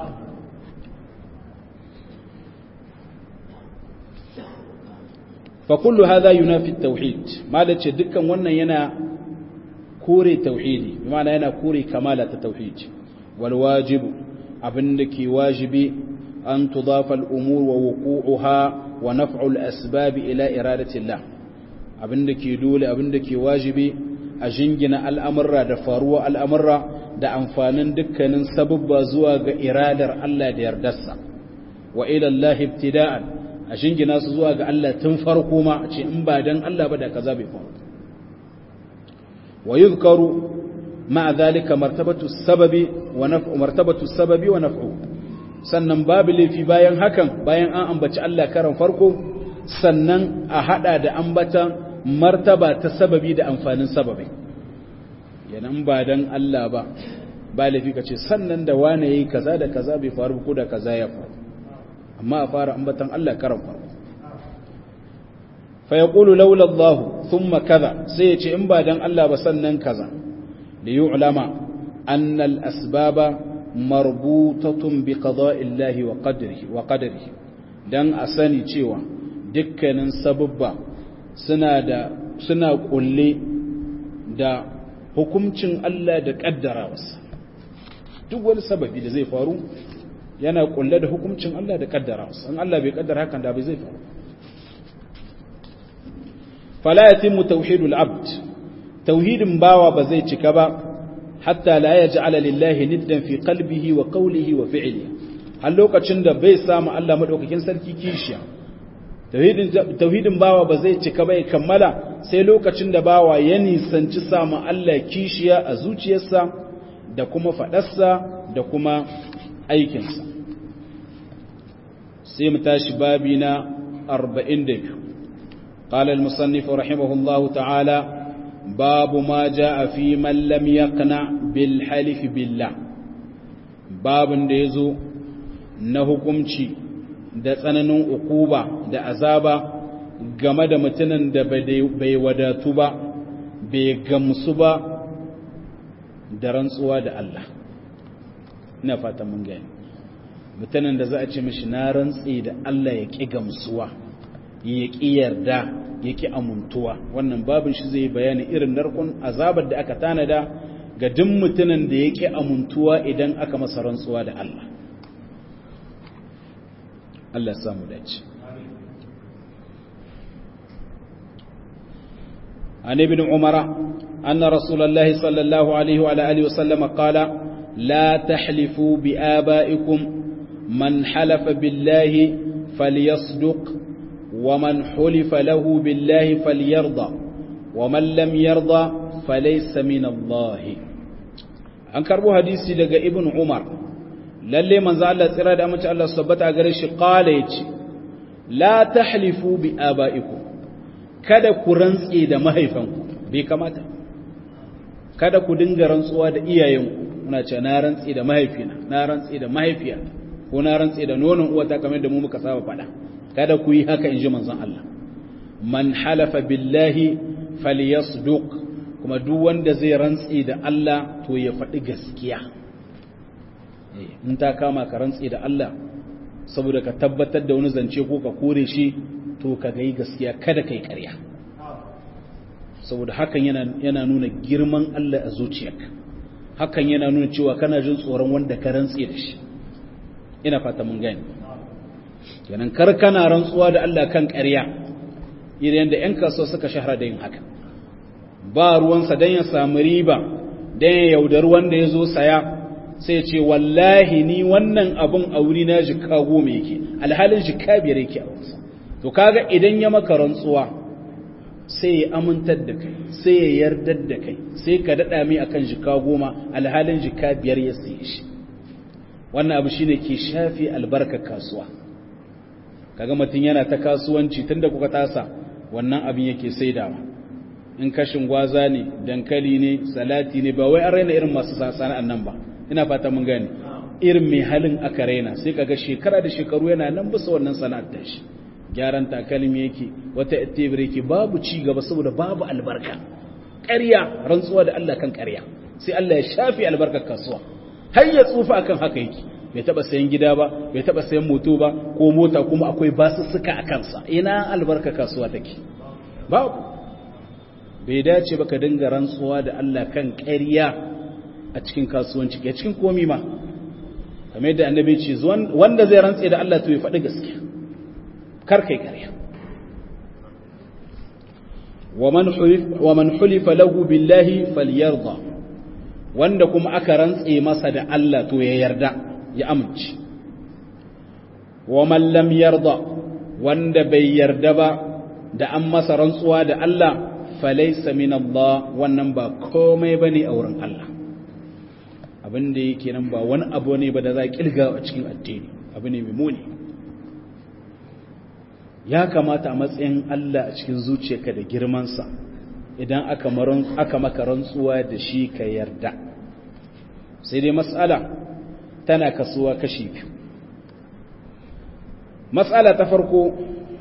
fa kullu hadha yunafi at-tauhid malace dukkan wannan yana kore tauhidi bi ma'ana yana kore kamala ta tauhid wal wajibu abinda ke wajibi an tudafa al-umur wa wuqu'uha wa naf'u al-asbab ila iradati Allah abinda ke dole abinda ke wajibi a jingina al'amurra da faruwa al'amurra da amfanin dukkanin sababba zuwa ga iradar Allah da yardarsa wa ila Allah ibtida'an a jingina su zuwa ga Allah tun farko ma a ce in ba dan Allah ba da kaza bai faru wa yuzkaru ma'a zalika martabatu sababi wa naf'u martabatu sababi wa naf'u sannan babu laifi bayan hakan bayan an ambaci Allah karan farko sannan a hada da ambatan martaba ta sababi da amfanin sababi yanan ba dan Allah ba ba laifi kace sannan da wane yayi kaza da kaza bai faru ko da kaza ya faru amma a fara ambatan Allah karan farko fa yaqulu laula Allah thumma kaza sai ya ce in ba dan Allah ba sannan kaza li yu'lama anna al asbaba marbutatun bi qada'i Allah wa qadrihi wa qadrihi dan a sani cewa dukkanin sababba suna da suna kulle da hukuncin Allah da kaddarawarsa duk wani sababi da zai faru yana kulle da hukuncin Allah da kaddarawarsa in Allah bai kaddara hakan da bai zai faru fala yatimmu tauhidul abd tauhidin bawa ba zai cika ba hatta la yaj'ala lillahi niddan fi qalbihi wa qawlihi wa fi'lihi har lokacin da bai samu Allah madaukakin sarki kishiya tauhidin bawa ba zai cika bai kammala sai lokacin da bawa ya nisanci samu Allah kishiya a zuciyarsa da kuma faɗarsa da kuma aikinsa sai mu tashi babi na 42 قال المصنف رحمه الله تعالى باب ما جاء في من لم يقنع بالحلف بالله باب da yazo na hukunci da tsananin ukuba da azaba game da mutumin da bai wadatu ba bai gamsu ba da rantsuwa da Allah ina fata mun gani mutumin da za a ce mishi na rantsi da Allah ya ƙi gamsuwa ya ƙi yarda ya ƙi amuntuwa wannan babin shi zai bayani irin narkon azabar da aka tanada ga duk mutumin da ya ƙi amuntuwa idan aka masa rantsuwa da Allah Allah samu dace عن ابن عمر أن رسول الله صلى الله عليه وعلى آله وسلم قال لا تحلفوا بآبائكم من حلف بالله فليصدق ومن حلف له بالله فليرضى ومن لم يرضى فليس من الله an karbo hadisi daga ibn umar lalle manzo Allah tsira da amince Allah sabbata a gare shi qala yace la tahlifu bi abaikum kada ku rantsi da mahaifanku bai kamata kada ku dinga rantsuwa da iyayenku muna ce na rantsi da mahaifina na rantsi da mahaifiya ko na rantsi da nonon uwata kamar da mu muka saba faɗa kada ku yi haka inji manzon Allah man halafa billahi falyasduq kuma duk wanda zai rantsi da Allah to ya faɗi gaskiya in ta kama ka rantsi da Allah saboda ka tabbatar da wani zance ko ka kore shi to ka gai gaskiya kada kai ƙarya saboda hakan yana yana nuna girman Allah a zuciyarka hakan yana nuna cewa kana jin tsoron wanda ka rantsi da shi ina fata mun gani kenan kar kana rantsuwa da Allah kan ƙarya idan da ƴan kasuwa suka shahara da yin haka ba ruwansa dan ya samu riba dan ya yaudar wanda ya zo saya sai ce wallahi ni wannan abun a wuri na jika goma yake alhalin jika biyar yake a wansa to kaga idan ya maka rantsuwa sai ya amintar da kai sai ya yardar da kai sai ka daɗa mai akan jika goma alhalin jika biyar ya saye shi wannan abu shine ke shafi albarkar kasuwa kaga mutum yana ta kasuwanci tunda kuka tasa wannan abin yake saidawa in kashin gwaza ne dankali ne salati ne ba wai an raina irin masu sana'an nan ba ina fata mun gane irin mai halin aka raina sai kaga shekara da shekaru yana nan bisa wannan sana'ar da shi gyaran takalmi yake wata tebur yake babu ci gaba saboda babu albarka ƙarya rantsuwa da Allah kan ƙarya sai Allah ya shafi albarkar kasuwa har ya tsufa akan haka yake bai taba sayan gida ba bai taba sayan moto ba ko mota kuma akwai basussuka a kansa ina albarka kasuwa take babu bai dace ba ka dinga rantsuwa da Allah kan ƙarya a cikin kasuwanci ke cikin komi ma kamar yadda annabi ce wanda zai rantse da Allah to ya faɗi gaskiya kar kai ƙarya wa man hulifa lahu billahi falyarda wanda kuma aka rantse masa da Allah to ya yarda ya amince wa man lam yarda wanda bai yarda ba da an masa rantsuwa da Allah falaisa min Allah wannan ba komai bane a wurin Allah abin da yake nan ba wani abu ne ba da za kilga a cikin addini abu ne mai muni ya kamata a matsayin Allah a cikin zuciyarka da girmansa idan aka aka maka rantsuwa da shi ka yarda sai dai matsala tana kasuwa kashi biyu matsala ta farko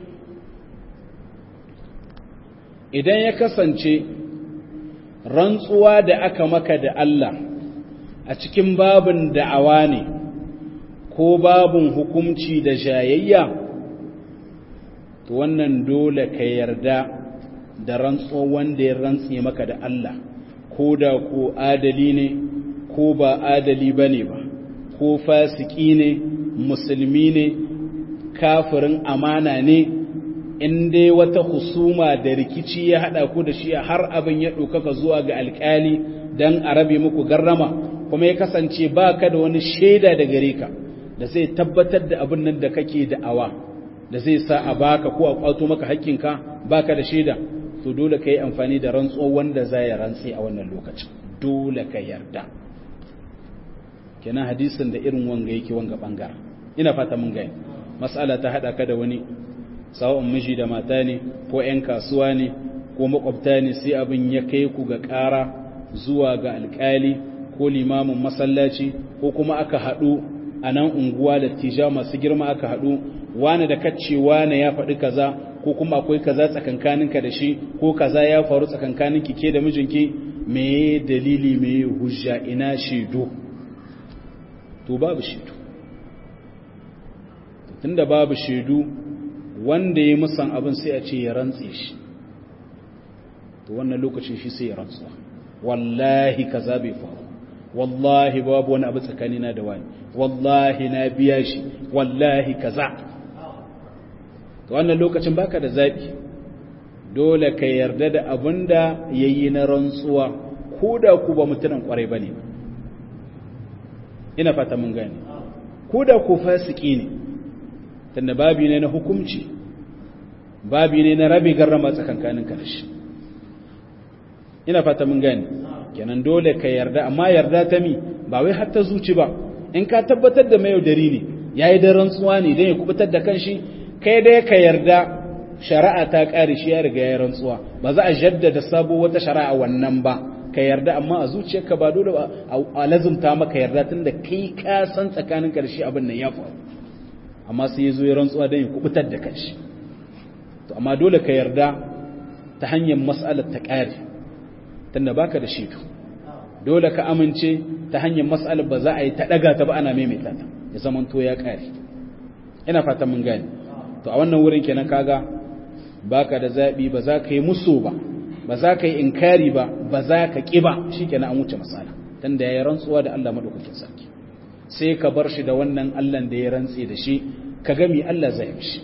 idan ya kasance rantsuwa da aka maka da Allah a cikin babin da'awa ne ko babin hukumci da jayayya to wannan dole ka yarda da rantsuwa wanda ya rantse maka da Allah ko da ko adali ne ko ba adali bane ba ko fasiki ne musulmi ne kafirin amana ne in dai wata husuma da rikici ya haɗa ku da shi har abin ya ɗaukaka zuwa ga alƙali don a rabe muku garrama kuma ya kasance ba ka da wani shaida da gare ka da zai tabbatar da abin nan da kake da'awa da zai sa a baka ko a kwato maka hakkinka ba ka da shaida to dole ka yi amfani da rantsuwa wanda za ya rantse a wannan lokacin dole ka yarda kenan hadisin da irin wanga yake wanga bangaren ina fata mun gani mas'ala ta haɗa ka da wani sawa'un miji da mata ne ko 'yan kasuwa ne ko makwabta ne sai abin ya kai ku ga ƙara zuwa ga alƙali ko limamin masallaci ko kuma aka haɗu a nan unguwa da tija masu girma aka haɗu wane da kacce wane ya faɗi kaza ko kuma akwai kaza tsakankaninka da shi ko kaza ya faru tsakankaninki ke da mijinki me dalili me hujja ina shaidu to babu shaidu tunda babu shaidu wanda ya musan abin sai a ce ya rantse shi to wannan lokacin shi sai ya rantsuwa wallahi kaza bai faru wallahi babu wani abu tsakanina da wani wallahi na biya shi wallahi kaza to wannan lokacin baka da zabi dole ka yarda da abin da yayi na rantsuwa ko da ku ba mutunan kwarai bane ina fata mun gane ko da ku fasiki ne tunda babi ne na hukumci babi ne na rabi garrama tsakankanin karshe ina fata mun gani kenan dole ka yarda amma yarda ta mi ba wai har ta zuci ba in ka tabbatar da mai yaudari ne yayi da rantsuwa ne dan ya kubutar da kanshi kai dai ka yarda shari'a ta kare shi ya riga ya rantsuwa ba za a jaddada sabo wata shari'a wannan ba ka yarda amma a zuciyarka ba dole a lazumta maka yarda tunda kai ka san tsakanin karshe abin nan ya faru amma sai ya zo ya rantsuwa don ya kubutar da kanshi to amma dole ka yarda ta hanyar mas'alar ta ƙare tunda baka da shaidu dole ka amince ta hanyar mas'alar ba za a yi ta ɗaga ta ba ana maimaita ta ya zama to ya ƙare ina fata mun gane to a wannan wurin kenan kaga baka da zaɓi ba za ka yi musu ba ba za ka yi inkari ba ba za ka ƙi ba shikenan an wuce masala tunda ya yi rantsuwa da Allah madaukakin sarki sai ka bar shi da wannan Allahn da ya rantse da shi ka gami Allah zai mishi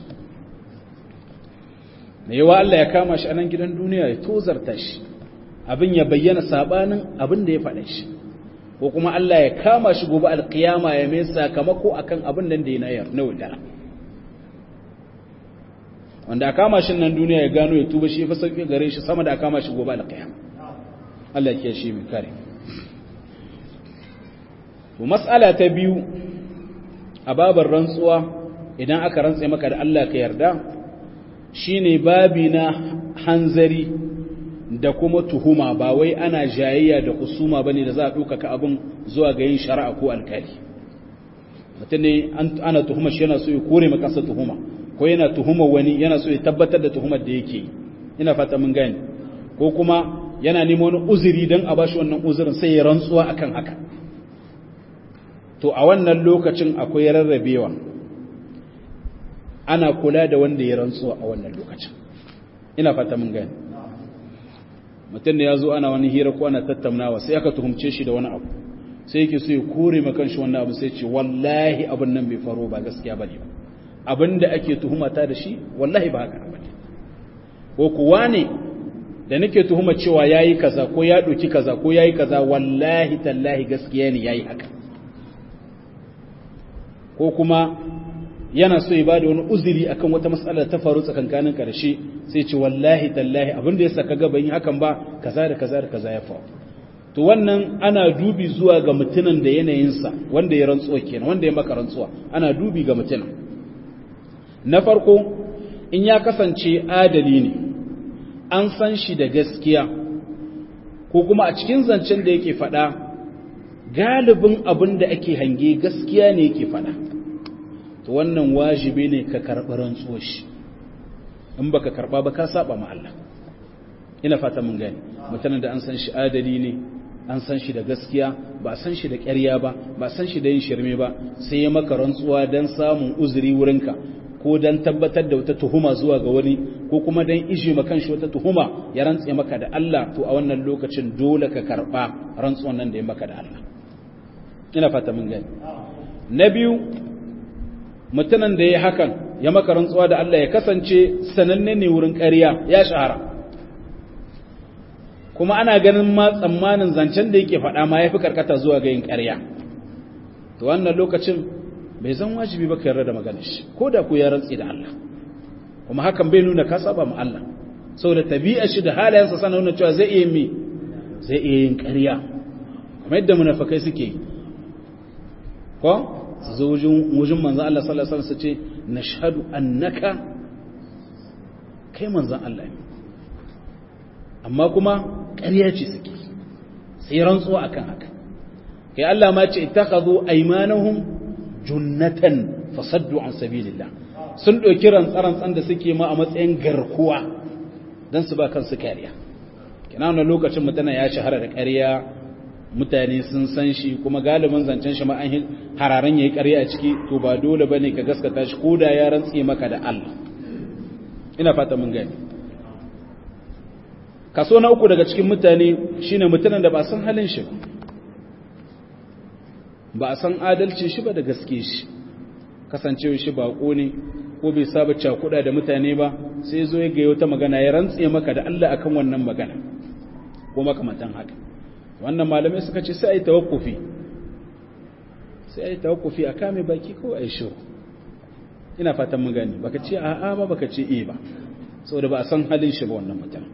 da yawa Allah ya kama shi a nan gidan duniya ya tozarta shi abin ya bayyana sabanin abin da ya faɗa shi ko kuma Allah ya kama shi gobe alkiyama ya mai sakamako akan abin nan da ya na yaudara wanda a kama shi nan duniya ya gano ya tuba shi fa sauki gare shi sama da a kama shi gobe alƙiyama Allah ya shi mai kare to mas'ala ta biyu a babar rantsuwa idan aka rantse maka da Allah ka yarda shine babi na hanzari da kuma tuhuma ba wai ana jayayya da kusuma bane da za a ɗaukaka abin zuwa ga yin shari'a ko alkali mutum ne ana tuhuma shi yana so ya kore maka sa tuhuma ko yana tuhuma wani yana so ya tabbatar da tuhumar da yake ina fata mun gane ko kuma yana neman wani uzuri don a bashi wannan uzurin sai ya rantsuwa akan haka to a wannan lokacin akwai rarrabewa ana kula da wanda ya rantsuwa a wannan lokacin ina fata mun gane mutum da ya zo ana wani hira ko ana tattaunawa sai aka tuhumce shi da wani abu sai yake so ya kore makan shi wannan abu sai ce wallahi abin nan bai faro ba gaskiya bane ba abin da ake tuhumata da shi wallahi ba haka bane ko kuwa ne da nake tuhuma cewa yayi kaza ko ya doki kaza ko yayi kaza wallahi tallahi gaskiya ne yayi haka ko kuma yana so ya bada wani uzuri akan wata mas'ala ta faru tsakankanin karshe sai ce wallahi tallahi abin da ya saka gaban yi hakan ba kaza da kaza da kaza ya faru to wannan ana dubi zuwa ga mutunan da yanayinsa wanda ya rantsuwa kenan wanda ya maka rantsuwa ana dubi ga mutunan na farko in ya kasance adali ne an san shi da gaskiya ko kuma a cikin zancen da yake faɗa galibin abin da ake hange gaskiya ne yake faɗa to wannan wajibi ne ka karɓi rantsuwar shi in baka karɓa ba ka saba ma Allah ina fata mun gani mutanen da an san shi adali ne an san shi da gaskiya ba san shi da ƙarya ba ba san shi da yin shirme ba sai ya maka rantsuwa don samun uzuri wurinka ko don tabbatar da wata tuhuma zuwa ga wani ko kuma don ije makan shi wata tuhuma ya rantse maka da Allah to a wannan lokacin dole ka karɓa rantsuwan nan da ya maka da Allah ina fata mun gani na biyu mutumin da ya hakan ya maka rantsuwa da Allah ya kasance sananne ne wurin ƙarya ya shahara kuma ana ganin ma tsammanin zancen da yake faɗa ma ya fi karkata zuwa ga yin ƙarya to wannan lokacin bai zan wajibi ba ka yarda da maganar shi ko da ku ya rantsi da Allah kuma hakan bai nuna ka saba ma Allah saboda tabi'a shi da halayensa sana nuna cewa zai iya mi zai iya yin ƙarya kuma yadda munafikai suke yi ko su zo wujin manzan Allah sallallahu alaihi wasallam su ce nashhadu annaka kai manzan Allah ne amma kuma ƙarya ce suke sai rantsuwa akan haka kai Allah ma ce ittakhadhu aymanahum junnatan fasaddu an sabilillah sun ɗauki rantsarantsan da suke ma a matsayin garkuwa don su ba kansu kariya kina wannan lokacin mutane ya shahara da ƙarya mutane sun san shi kuma galibin zancen shi ma an hararen yayi ƙarya a ciki to ba dole bane ka gaskata shi ko da ya rantse maka da Allah ina fata mun gani kaso na uku daga cikin mutane shine mutanen da ba san halin shi ba a san adalcin shi ba da gaske shi kasancewa shi bako ne ko bai saba cakuda da mutane ba sai zo ya ga wata magana ya rantse maka da Allah akan wannan magana ko makamantan haka wannan malamai suka ce sai a yi tawakkufi sai a yi tawakkufi a kame baki ko a yi shiru ina fatan mun gani baka ce a'a ba baka ce eh ba saboda ba a san halin shi ba wannan mutum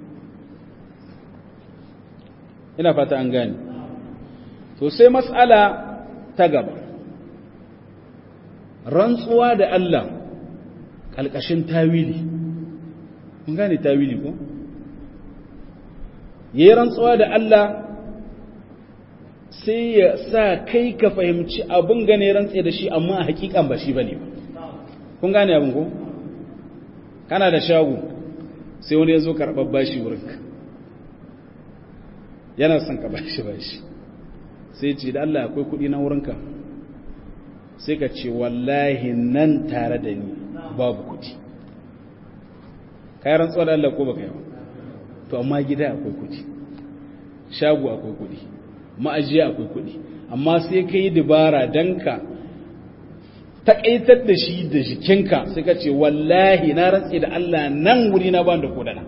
ina fata an gani to sai mas'ala ta gaba rantsuwa da Allah kalkashin tawili mun gane tawili ko yayin rantsuwa da Allah sai ya sa kai ka fahimci abin gane rantse da shi amma a hakikan ba shi bane ba kun gane abin ko kana da shago sai wani ya zo karɓar bashi wurinka yana son ka bashi bashi sai ce da Allah akwai kuɗi na wurinka sai ka ce wallahi nan tare da ni babu kuɗi kayan rantsuwa da Allah ko baka yawa to amma gida akwai kuɗi shago akwai kuɗi ma'ajiya akwai kuɗi amma sai ka yi dabara don ka taƙaitar da shi da jikinka sai ka ce wallahi na rantse da Allah nan wuri na ba da kodana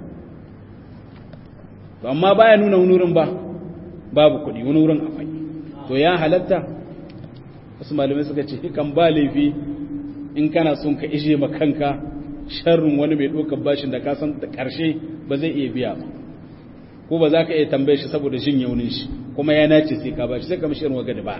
to amma baya nuna wani wurin ba babu kuɗi wani wurin akwai to ya halatta wasu malamai suka ce kan ba laifi in kana son ka ije ma kanka sharrin wani mai ɗaukar bashin da ka san da ƙarshe ba zai iya biya ba ko ba za ka iya tambaye shi saboda jin yaunin shi kuma ya nace sai ka bashi sai ka mishi irin waga da ba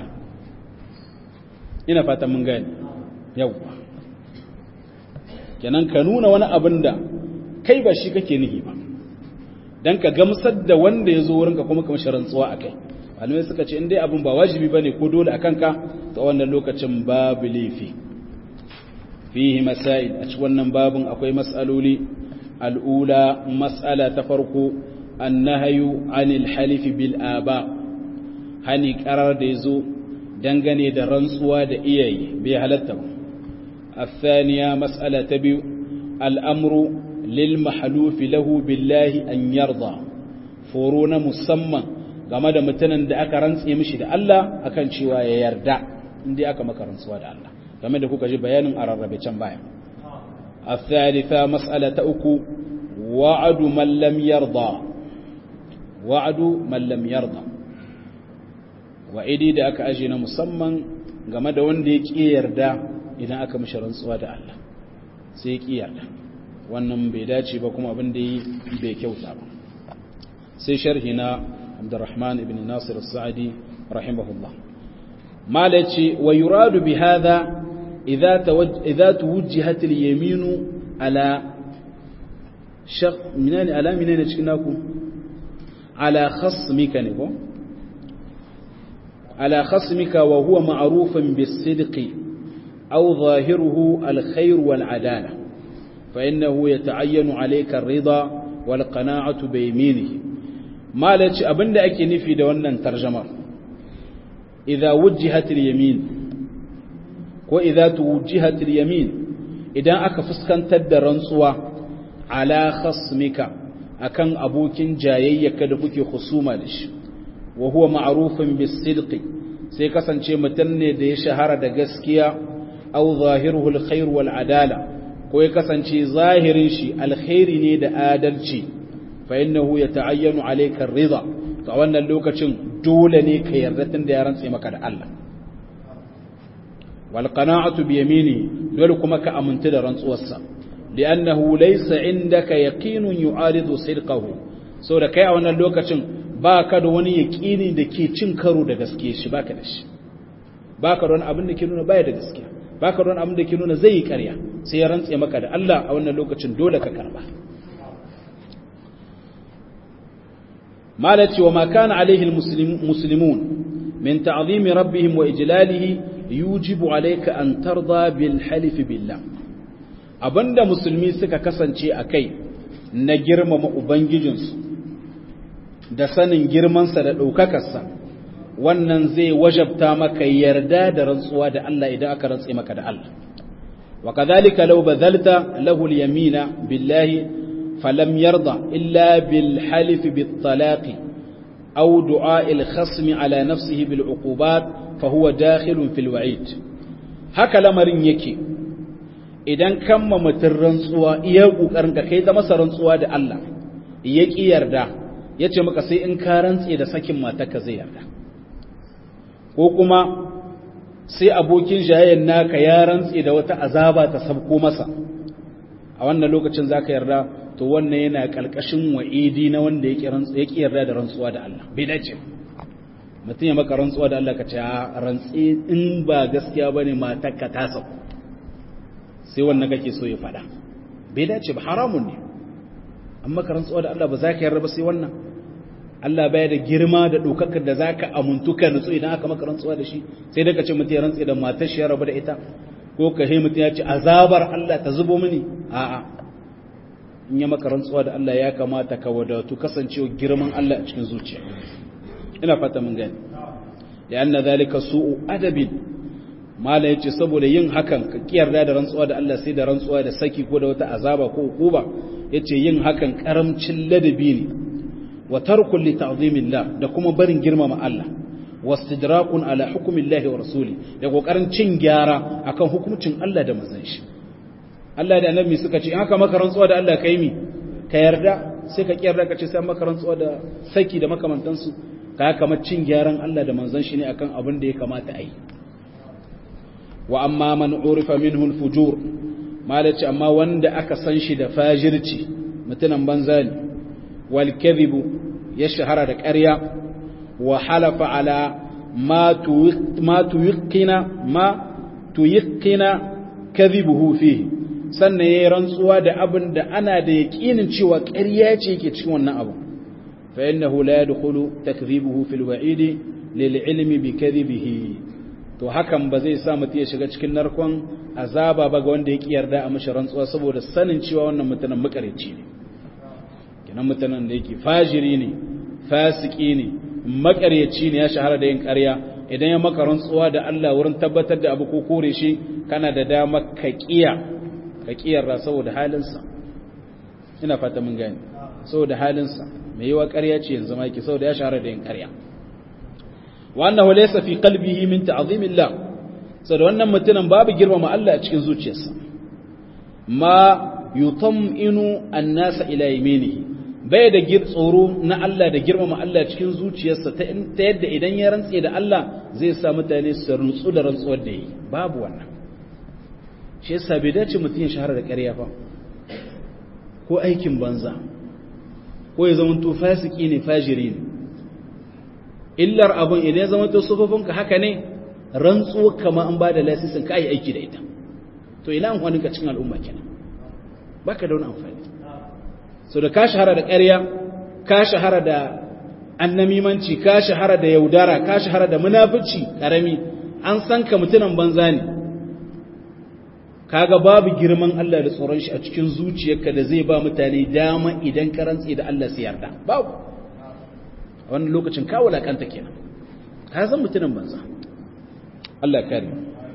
ina fatan mun gani yawwa kenan ka nuna wani abin da kai ba shi kake nihi ba dan ka gamsar da wanda ya zo wurinka kuma ka mishi rantsuwa a kai malamai suka ce in dai abin ba wajibi bane ko dole a kanka ta wannan lokacin babu laifi fihi masail a cikin wannan babin akwai mas'aloli al'ula mas'ala ta farko annahayu anil halifi bil aba hani karar da yazo dangane da rantsuwa da iyaye bai halatta ba الثانية مسألة تبيو الأمر للمحلوف له بالله أن يرضى فورون مسمى game da mutanen da aka rantse mishi da Allah akan cewa ya yarda inda aka maka rantsuwa da Allah game da kuka ji bayanin a rarrabe can baya الثالثة مسألة أكو وعد من لم يرضى وعد من لم يرضى وعدي da aka aje na musamman game da wanda ya ƙi yarda idan aka mishi rantsuwa da Allah sai ya ƙi yarda wannan bai dace ba kuma abin da yi bai kyauta ba sai sharhi na Abdurrahman ibn Nasir al-Sa'di rahimahullah malaci wa yuradu bi hadha idza idza tuwajjihat al-yaminu ala shaq minani ala minani cikin naku ala khasmika ne ko ala khasmika wa huwa ma'rufun bis-sidqi aw zahiruhu al-khair wal-adala fa innahu yata'ayyanu alayka ar-ridha wal-qana'atu bi yaminihi malaci abinda ake nufi da wannan tarjama idza wujjihat al-yamin ko idza tuwjihat al-yamin idan aka fuskantar da rantsuwa ala khasmika akan abokin jayayyaka da kuke husuma da shi wa huwa ma'rufun bis-sidqi sai kasance mutum ne da ya shahara da gaskiya aw zahiruhu al-khair wal adala ko ya kasance zahirin shi alkhairi ne da adalci fa innahu yata'ayyanu alayka ar-ridha to wannan lokacin dole ne ka yarda tun da ya rantse maka da Allah wal qana'atu bi yamini dole kuma ka aminta da rantsuwarsa li'annahu laysa indaka yaqinun yu'aridu sidqahu so da kai a wannan lokacin baka da wani yaqini da ke cin karo da gaskiya shi baka da shi baka da wani abin da ke nuna baya da gaskiya baka da wani abin da ke nuna zai yi ƙarya sai ya rantse maka da Allah a wannan lokacin dole ka karba malaci wa ma kana alaihi almuslimun min ta'zimi rabbihim wa ijlalihi yujibu alayka an tarda bil halif billah abinda musulmi suka kasance akai na girmama ubangijinsu da sanin girmansa da ɗaukakarsa wannan zai wajabta maka yarda da rantsuwa da Allah idan aka rantse maka da Allah wa kadhalika law badalta lahu al-yamina billahi falam yarda illa bil halif bit talaq aw du'a al-khasm ala nafsihi bil uqubat fa huwa dakhilun fil wa'id haka lamarin yake idan kamma mutun rantsuwa iya kokarin ka kai da masa rantsuwa da Allah ya ki yarda yace maka sai in ka rantse da sakin matarka zai yarda ko kuma sai abokin jayayen naka ya rantse da wata azaba ta sabko masa a wannan lokacin zaka yarda to wannan yana kalkashin wa'idi na wanda yake rantsu yake yarda da rantsuwa da Allah bai dace mutum ya maka rantsuwa da Allah ka ce a rantsi in ba gaskiya bane matarka ta sauko sai wannan kake so ya fada bai dace ba haramun ne amma ka rantsuwa da Allah ba za ka yarda ba sai wannan Allah baya da girma da ɗaukakar da za ka amuntu ka nutsu idan aka maka rantsuwa da shi sai daga ce mutum ya rantsi da matar shi ya rabu da ita ko ka he mutum ya ce azabar Allah ta zubo mini a'a in ya maka rantsuwa da Allah ya kamata ka wadatu kasancewa girman Allah a cikin zuciya ina fata mun gani da anna zalika su'u adabin mala yace saboda yin hakan ka kiyarda da rantsuwa da Allah sai da rantsuwa da saki ko da wata azaba ko hukuma yace yin hakan karamcin ladabi ne wa tarkun li ta'zimillah da kuma barin girmama Allah wastidrakun ala hukmillahi wa rasuli da kokarin cin gyara akan hukuncin Allah da manzon shi Allah da annabi suka ce in haka maka rantsuwa da Allah kai mi ka yarda sai ka kiyarda ka ce sai maka rantsuwa da saki da makamantansu ka kamar cin gyaran Allah da manzon shi ne akan abin da ya kamata a yi wa amma man urifa minhu al-fujur malaci amma wanda aka san shi da fajirci mutunan banza ne wal kadhibu ya shahara da ƙarya wa halafa ala ma tuyiqina ma tuyiqina kadhibuhu fihi sannan yayi rantsuwa da abin da ana da yaqinin cewa ƙarya ce yake cikin wannan abu fa innahu la yadkhulu takdhibuhu fil wa'idi lil ilmi bi kadhibihi to hakan ba zai sa mutum ya shiga cikin narkon azaba ba ga wanda ya yarda a mashi rantsuwa saboda sanin cewa wannan mutumin makareci ne kenan mutumin da yake fajiri ne fasiki ne makareci ne ya shahara da yin ƙarya idan ya maka rantsuwa da Allah wurin tabbatar da abu ko kore shi kana da dama ka kiya ka kiyarra saboda halinsa ina fata mun gani saboda halinsa mai yiwa ƙarya ce yanzu ma yake saboda ya shahara da yin ƙarya wa annahu laysa fi qalbihi min ta'zimillah saboda wannan mutumin babu girmama Allah a cikin zuciyarsa ma yutam'inu an-nasa ila yaminihi bai da tsoro na Allah da girmama Allah cikin zuciyarsa ta yadda idan ya rantse da Allah zai sa mutane su rutsu da rantsuwar da yi babu wannan shi yasa bai dace mutum ya shahara da ƙarya fa ko aikin banza ko ya zama to fasiki ne fajiri ne illar abun idan ya zama to sufofinka haka ne rantsuwa kama an ba da lasisin ka yi aiki da ita to ina amfanin ka cikin al'umma kenan baka da wani amfani so da ka shahara da ƙarya ka shahara da annamimanci ka shahara da yaudara ka shahara da munafici karami an san ka mutunan banza ne kaga babu girman Allah da tsoron shi a cikin zuciyarka da zai ba mutane dama idan ka rantsi da Allah sai yarda babu a wannan lokacin ka wulakanta kenan ka san mutunan banza Allah kare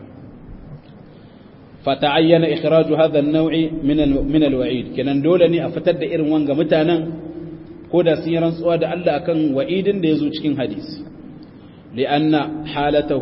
فتعين إخراج هذا النوع من من الوعيد كنن دولني أفتد إرن وانغا متانا كودا سيران سواد ألا أكن وعيد ديزو cikin hadisi لأن حالته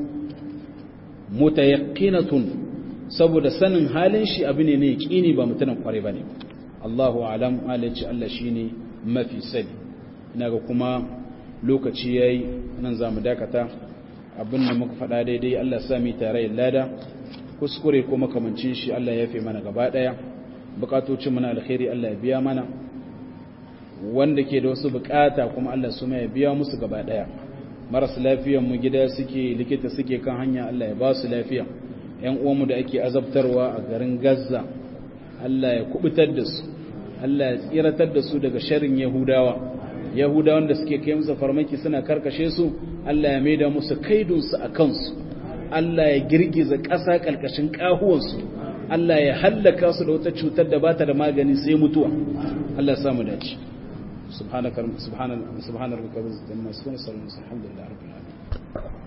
متيقنة saboda sanin halin shi abu ne ne kini ba mutanen kware bane Allahu alam alaci Allah shine mafi sani ina ga kuma lokaci yayi nan zamu dakata abin da muka faɗa daidai Allah ya sami tare lada kuskure ko makamancin shi Allah ya fi mana gaba ɗaya bukatocin mana alkhairi Allah ya biya mana wanda ke da wasu bukata kuma Allah su ya biya musu gaba ɗaya maras lafiyan mu gida suke likita suke kan hanya Allah ya ba su lafiya ƴan uwanmu da ake azabtarwa a garin Gaza Allah ya kubutar da su Allah ya tsiratar da su daga sharrin Yahudawa Yahudawan da suke kai musu farmaki suna karkashe su Allah ya maida musu kaidunsu a kansu Allah ya girgiza ƙasa ƙalƙashin ƙahuwansu Allah ya hallaka su da wata cutar da bata da magani sai mutuwa Allah samu dace subhanaka subhanal subhanar rabbika wa bihamdika alhamdulillahi rabbil alamin